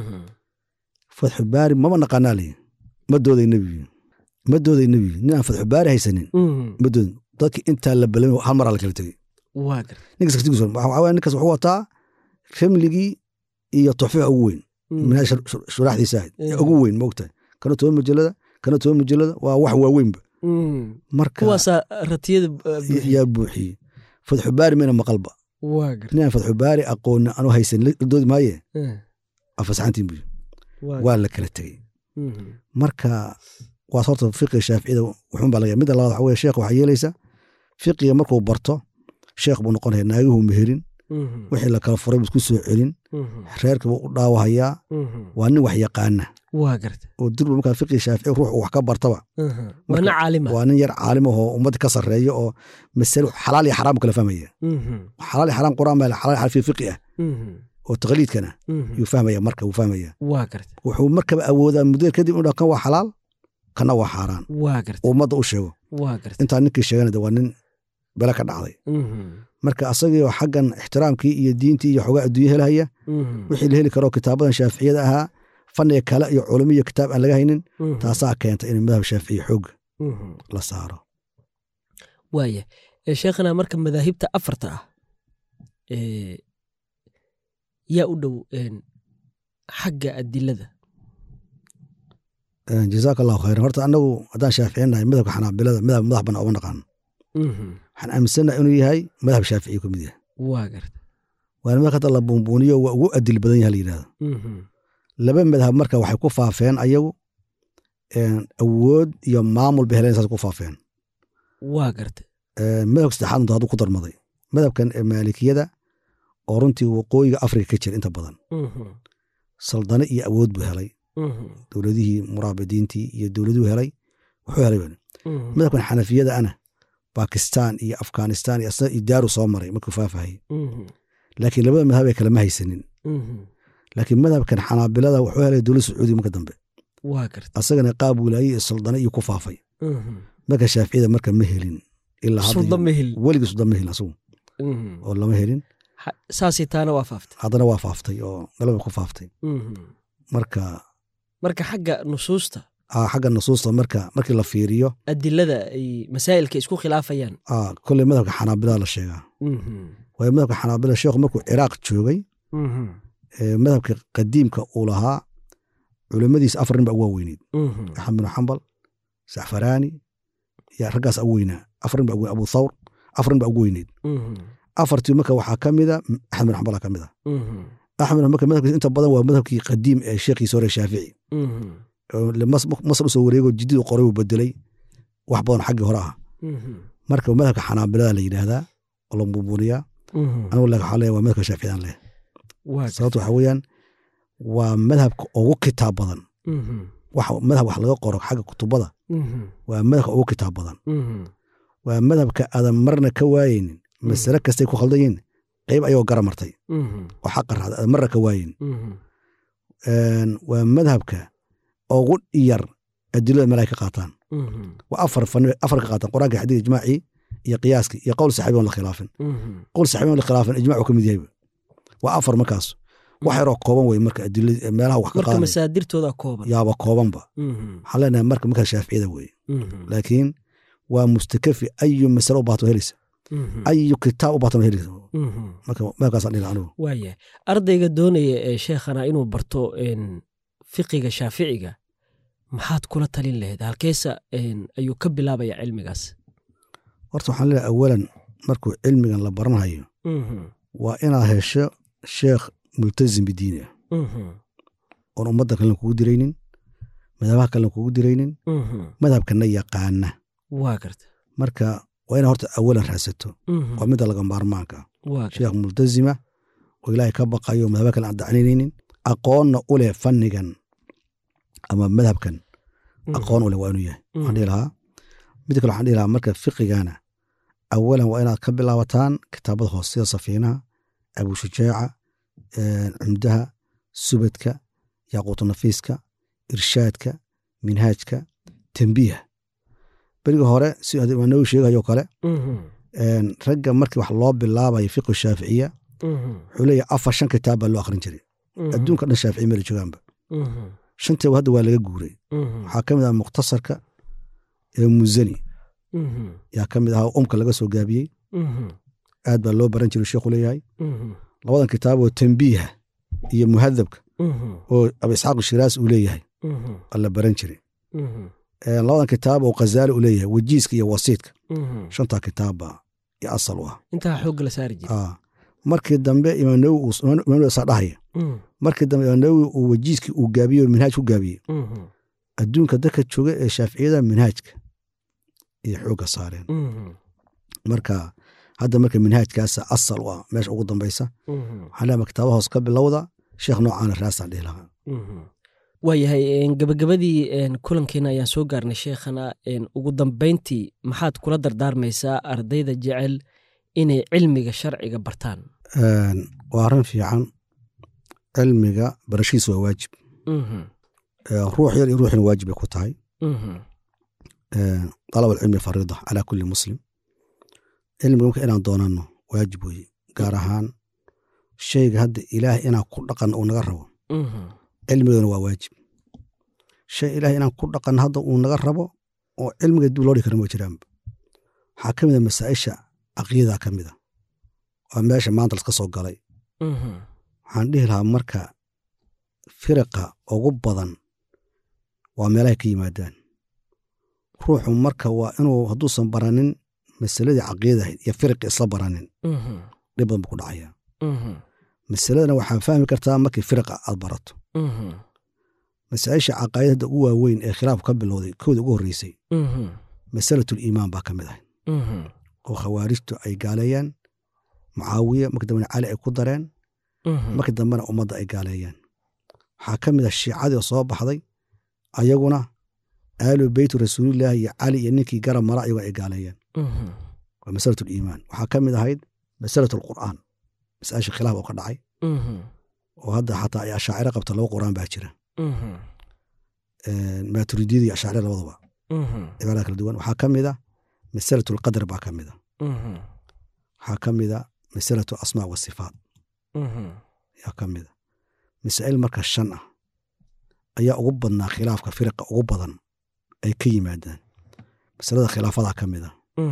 fatxu baari mama naqaanaa leyi ma dooday nebigu ma dooday nebigu nin aan fatxu baari haysanin ma doodin dadki intaa la balami hal maraa la kala tegey waa garta ninkas kartigiis waxaa waaya ninkas wuxuu wataa ramligii iyo tuxfixa ugu weyn minhaaj shuraaxdiisa ahayd ee ugu weyn maogtahay kana toban majalada kana toban majalada waa wax waaweynba marka kuwaasaa ratiyada yaa buuxiyey fatxu baari mayna maqalba waa garta ninaan fatxu baari aqooni anu haysan la doodi maaye afasaxantiin buy waa la kala tegey marka waas horta fiqiga shaaficiyada wuxuun baa laga midda labaad waxa weye sheekh waxaa yeelaysa fiqiga markuu barto sheekh buu noqonaya naagihuu meherin wixii la kala furay buu isku soo celin reerka buu u dhaawahayaa waa nin wax yaqaana waa garta oo dirba markaa fiqiga shaafici ruux uu wax ka bartaba waa nin caalima waa nin yar caalim ahoo ummadda ka sarreeya oo masalo xalaal iyo xaraam buu kala fahmaya xalaal iyo xaraam quraan baa xalaal iyo xaraam fi fiqi ah oo taqliidkana yuu fahmaya marka wuu fahmaya waa garta wuxuu markaba awoodaa muddo kadib inuu kan waa xalaal kana waa xaaraan waa garta oo ummadda u sheego waa garta intaa ninkii sheegana de waa nin bele ka dhacday marka asagiioo xaggan ixtiraamkii iyo diintii iyo xogaa adduunya helahaya wixii la heli karo kitaabadan shaaficiyada ahaa fanniga kale iyo culimo iyo kitaab aan laga haynin taasaa keenta in madhab shaaficiya xoogga la saaro waaya sheekhana marka madaahibta afarta ah yaa u dhow xagga adilada jazaaka allahu khayran horta annagu haddaan shaaficinahay madhabka xanaabilada madhab madax bana oma naqaano waxaan aaminsannaha inuu yahay madhab shaaficiya ka mid yahay waa garta waana madhab hadda la buunbuuniyo waa ugu adil badan yaha la yidhahdo laba madhab marka waxay ku faafeen ayagu awood iyo maamul bay heleen saas ku faafeen waa garta madhabka saddexaad unta hadduu ku darmaday madhabkan maalikiyada oo runtii waqooyiga afrika ka jira inta badan saldane iyo awood buu helay dowladihii muraabidiintii iyo dowladuhu helay wuxuu helay madhabkan xanafiyada ana bakistan iyo afghanistan iyo asna idaaru soo maray markuu faafahayay laakiin labada madhab ay kalama haysanin laakiin madhabkan xanaabilada wuxuu helay dowlad sacuudiya marka dambe waa garta asagana qaab wilaaye iyo saldane iyo ku faafay marka shaaficiyada marka ma helin ilaa sulda ma helin weligii sulda ma helin asagu oo lama helin saasay taana waa faaftay haddana waa faaftay oo galaba ku faaftay marka marka xagga nusuusta xagga nusuusta marka markii la fiiriyo adilada ay masaa'ilka isku khilaafayaan kolley madhabka xanaabilada la sheegaa waayo madhabka xanaabila sheekhu markuu ciraaq joogay madhabka qadiimka uu lahaa culimmadiisa afar nin baa ugu waaweyneyd axmed binu xambal saxfaraani iyo raggaas ugu weynaa afar nin baa ugu abu thawr afar nin baa ugu weyneyd afartii marka waxaa ka mida axmed bin xambala ka mid a axmed marka madhabkiisa inta badan waa madhabkii qadiim ee sheekhiisa hore shaafici masar usoo wareego jidid u qoray uu bedelay wax badan xaggii hore ah marka madhabka xanaabilada la yidhaahdaa oo la buubuniyaa anigu laakin waxaa leeyahay waa madhabka shaaficiyaan leh sababto waxaa weeyaan waa madhabka ugu kitaab badan wax madhab wax laga qoro xagga kutubada waa madhabka ugu kitaab badan waa madhabka aadan marna ka waayeynin masale kastay ku khaldan yihin qayb ayagoo gara martay oo xaqa raacda aadan marna ka waayeyn waa madhabka ugu yar adilada meel ay ka qaataan waa afar fani afar ka qaataan quraanka xadiid ijmaacii iyo qiyaaskii iyo qowl saxaabi on la khilaafin qowl saxaabi on la khilaafin ijmac uu ka mid yahayba waa afar markaas wax yaroo kooban wey marka adilada meelaha wax ka marka qaadan masaadirtooda kooban yaaba koobanba waxaan leenahay marka markaa shaaficiyada weye laakiin waa mustakafi ayu masale u baato helaysa ayu kitaab u baato helaysa marka meelkaasaan dhihi anigu waaya ardayga doonaya ee sheekhana inuu barto fiqiga shaaficiga maxaad kula talin lahayd halkeesa ayuu ka bilaabaya cilmigaas horta waxaan leeyahay awalan markuu cilmigan la baranhayo waa inaad hesho sheekh multazim bidiini ah oon ummadda kalena kugu diraynin madhabaha kalena kugu diraynin madhabkana yaqaana waa garta marka waa ina horta awalan raadsato waa midda laga maarmaanka sheekh multazima oo ilaahay ka baqayo madhaba kale aan dacninaynin aqoonna u leh fannigan ama madhabkan aqoon u leh waa inuu yahay waxaan dhihi lahaa mid kale waxaan dhihi lahaa marka fiqigana awalan waa inaad ka bilaabataan kitaabada hoose sida safiinaha abushujaaca cumdaha subadka yaaquutu nafiiska irshaadka minhaajka tembiiha beriga hore si imaanawi sheegayo kale ragga markii wax loo bilaabayo fiqi shaaficiya wuxuu leeyahay afar shan kitaab baa loo akhrin jiray adduunka dhan shaafici meel joogaanba shantii hadda waa laga guuray waxaa ka mid ah mukhtasarka ee muzani yaa ka mid ahaa umka laga soo gaabiyey aad baa loo baran jiray sheekhu leeyahay labadan kitaab oo tembiiha iyo muhadabka oo abu isxaaq shiraas uu leeyahay waa la baran jiray labadan kitaab oo khazaali uu leeyahay wajiiska iyo wasiidka shantaa kitaab baa iyo asal u ah intaa xoogga la saari jiray markii dambe imaamnawi saa dhahaya markii dambe imaamnawi uu wajiiskii uu gaabiyey oo minhaaj ku gaabiyey adduunka dadka jooga ee shaaficiyada minhaajka iyo xoogga saareen marka hadda marka minhaajkaasa asal u ah meesha ugu dambaysa waxaan leeyahay kitaaba hoos ka bilowda sheekh noocaana raasaan dhihi lahaa waayahay gabagabadii kulankeena ayaan soo gaarnay sheekhana ugu dambayntii maxaad kula dardaarmaysaa ardayda jecel inay cilmiga sharciga bartaan waa arrin fiican cilmiga barashiisa waa waajib ruux yar iyo ruuxina waajib bay ku tahay dalab alcilmi fariida calaa kulli muslim cilmiga marka inaan doonanno waajib weye gaar ahaan shayga hadda ilaah inaan ku dhaqan uu naga rabo cilmigeena waa waajib shay ilaah inaan ku dhaqan hadda uu naga rabo oo cilmiga dib loo dhigi kara ma jiraanba waxaa ka mid a masaa'isha caqiidaa ka mid a waa meesha maanta laska soo galay waxaan dhihi lahaa marka firiqa ugu badan waa meelahay ka yimaadaan ruuxu marka waa inuu hadduusan baranin masaladii caqiidahayd iyo firiqi isla baranin dhib badan buu ku dhacaya masaladana waxaa fahmi kartaa markii firiqa aad barato masaa'isha caqaa'id hadda ugu waaweyn ee khilaaf ka bilowday kooda ugu horreysay masalatul iimaan baa ka mid ahay oo khawaarijtu ay gaaleeyaan mucaawiya markii dambena cali ay ku dareen markii dambena ummadda ay gaaleeyaan waxaa ka mid ah shiicadii oo soo baxday ayaguna aalu beytu rasuulillaahi iyo cali iyo ninkii garab mara ayaguna ay gaaleeyaan waa masalatul iimaan waxaa ka mid ahayd masalatul qur'aan masaa'isha khilaaf oo ka dhacay oo hadda xataa ay ashaaciro qabta laba qur'aan baa jira maaturidiyada iyo ashaaciro labadaba cibaarada kala duwan waxaa ka mid a masalatul qadar baa ka mid a waxaa ka mid a masalatu asmaa wa sifaat ayaa ka mid a masaa'il marka shan ah ayaa ugu badnaa khilaafka firiqa ugu badan ay ka yimaadaan masalada khilaafadaa ka mid a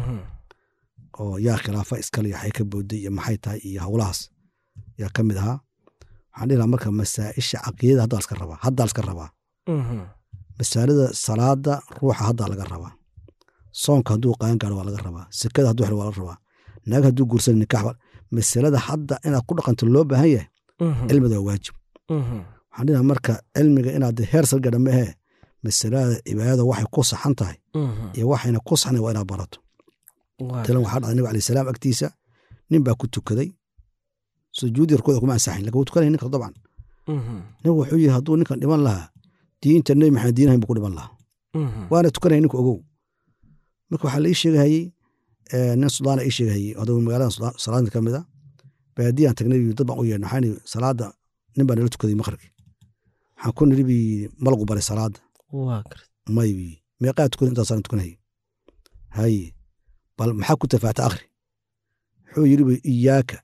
oo yaa khilaafa iskale yaxay ka booday iyo maxay tahay iyo howlahaas yaa ka mid ahaa waxaan dhihi lahaa marka masaa'isha caqiidada haddaa laska rabaa haddaa laska rabaa masaalada salaada ruuxa haddaa laga rabaa soonka hadduu qaan gaaro waa laga rabaa sekada hadduu xiro waa laga rabaa naag hadduu guursan nikaax masalada hadda inaad ku dhaqanto loo baahan yahay cilmida waa waajib waxaan dhihi lahaa marka cilmiga inaad heer salgadha mahee masalada cibaadada waxay ku saxan tahay iyo waxayna ku saxnay waa inaad barato talan waxaa dhacday nabi alayh salaam agtiisa nin baa ku tukaday sujuudi rkuuda kuma ansaxin lakin wuu tukanaya ninka dabcan nabigu wuxuu yiri hadduu ninkan dhiman lahaa diinta nebi maxamed diinahayn buu ku dhiman lahaa waana tukanaya ninka ogow marka waxaa la ii sheegahayey nin sudaana ii sheegahayey haduu magaalada salaadin ka mid a baadiyaan tagnay dad baan u yeedhnay waxaan ii salaada nin baa nala tukaday maqribki waxaan ku niri bi malagu baray salaada may bi meeqaa tukaday intaasaan tukanayay haye bal maxaa ku tafaata akhri wuxuu yiri bi iyaaka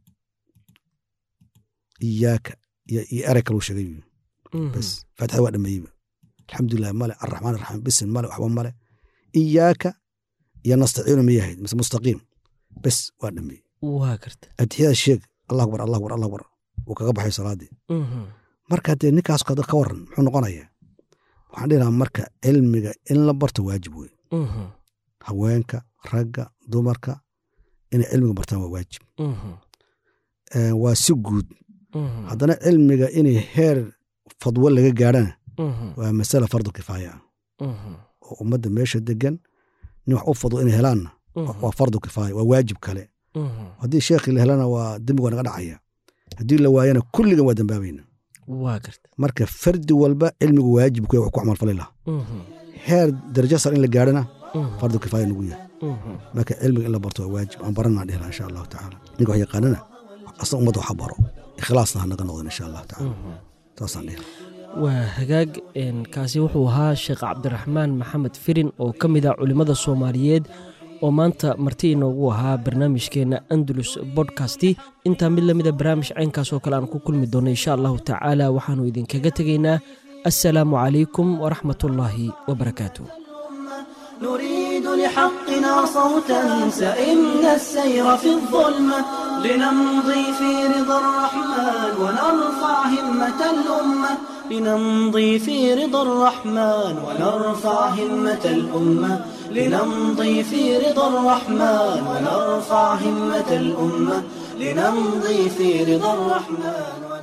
iyaaka iyo erey kaluu sheegay bas faatixada waa dhameeyeyba alxamdulilah male arraxmaan arraxiim bisin male waxba male iyaaka iyo nastaciinu miyahayd mise mustaqiim bes waa dhameeyey waa garta adixyada sheeg allah akbar allah akbar allah akbar wuu kaga baxay salaadii marka dee ninkaas ka waran muxuu noqonayaa waxaan dhihi lahaa marka cilmiga in la barto waajib wey haweenka ragga dumarka inay cilmiga bartaan waa waajib waa si guud haddana cilmiga inay heer fadwo laga gaadhana waa masala fardu kifaaya ah oo ummadda meesha degan nin wax u fadwo inay helaanna waa fardu kifaaya waa waajib kale Mhm. haddii sheekhii la helana waa dembiga waa naga dhacaya haddii la waayana kulligan waa dembaabayna waa garta marka fardi walba cilmigu waajib ku yahay wax ku camalfali laha Mhm. heer darajo sar in la gaadhana Mhm. fardu kifaaya nagu yahay Mhm. marka cilmiga in la barto waa waajib aan baranaa dhehla insha allahu tacaala ninka wax yaqaanana asna ummadda waxa baro ikhlaasna ha naga noqdan insha allahu tacaala Mhm. saasaan dhehla waa hagaag een, kaasi wuxuu ahaa sheekh cabdiraxmaan maxamed firin oo ka mid ah culimmada soomaaliyeed oo maanta marti inoogu ahaa barnaamijkeenna andalus bodkasti intaa mid lamida barnaamij caynkaas oo kale aan ku kulmi doonno insha allahu tacaala waxaanu idinkaga tegaynaa assalaamu calaykum waraxmatullaahi wabarakaatu نريد لحقنا صوتا سئمنا السير في الظلمة لنمضي في رضا الرحمن ونرفع همة الأمة لنمضي في رضا الرحمن ونرفع همة الأمة لنمضي في رضا الرحمن ونرفع همة الأمة لنمضي في رضا الرحمن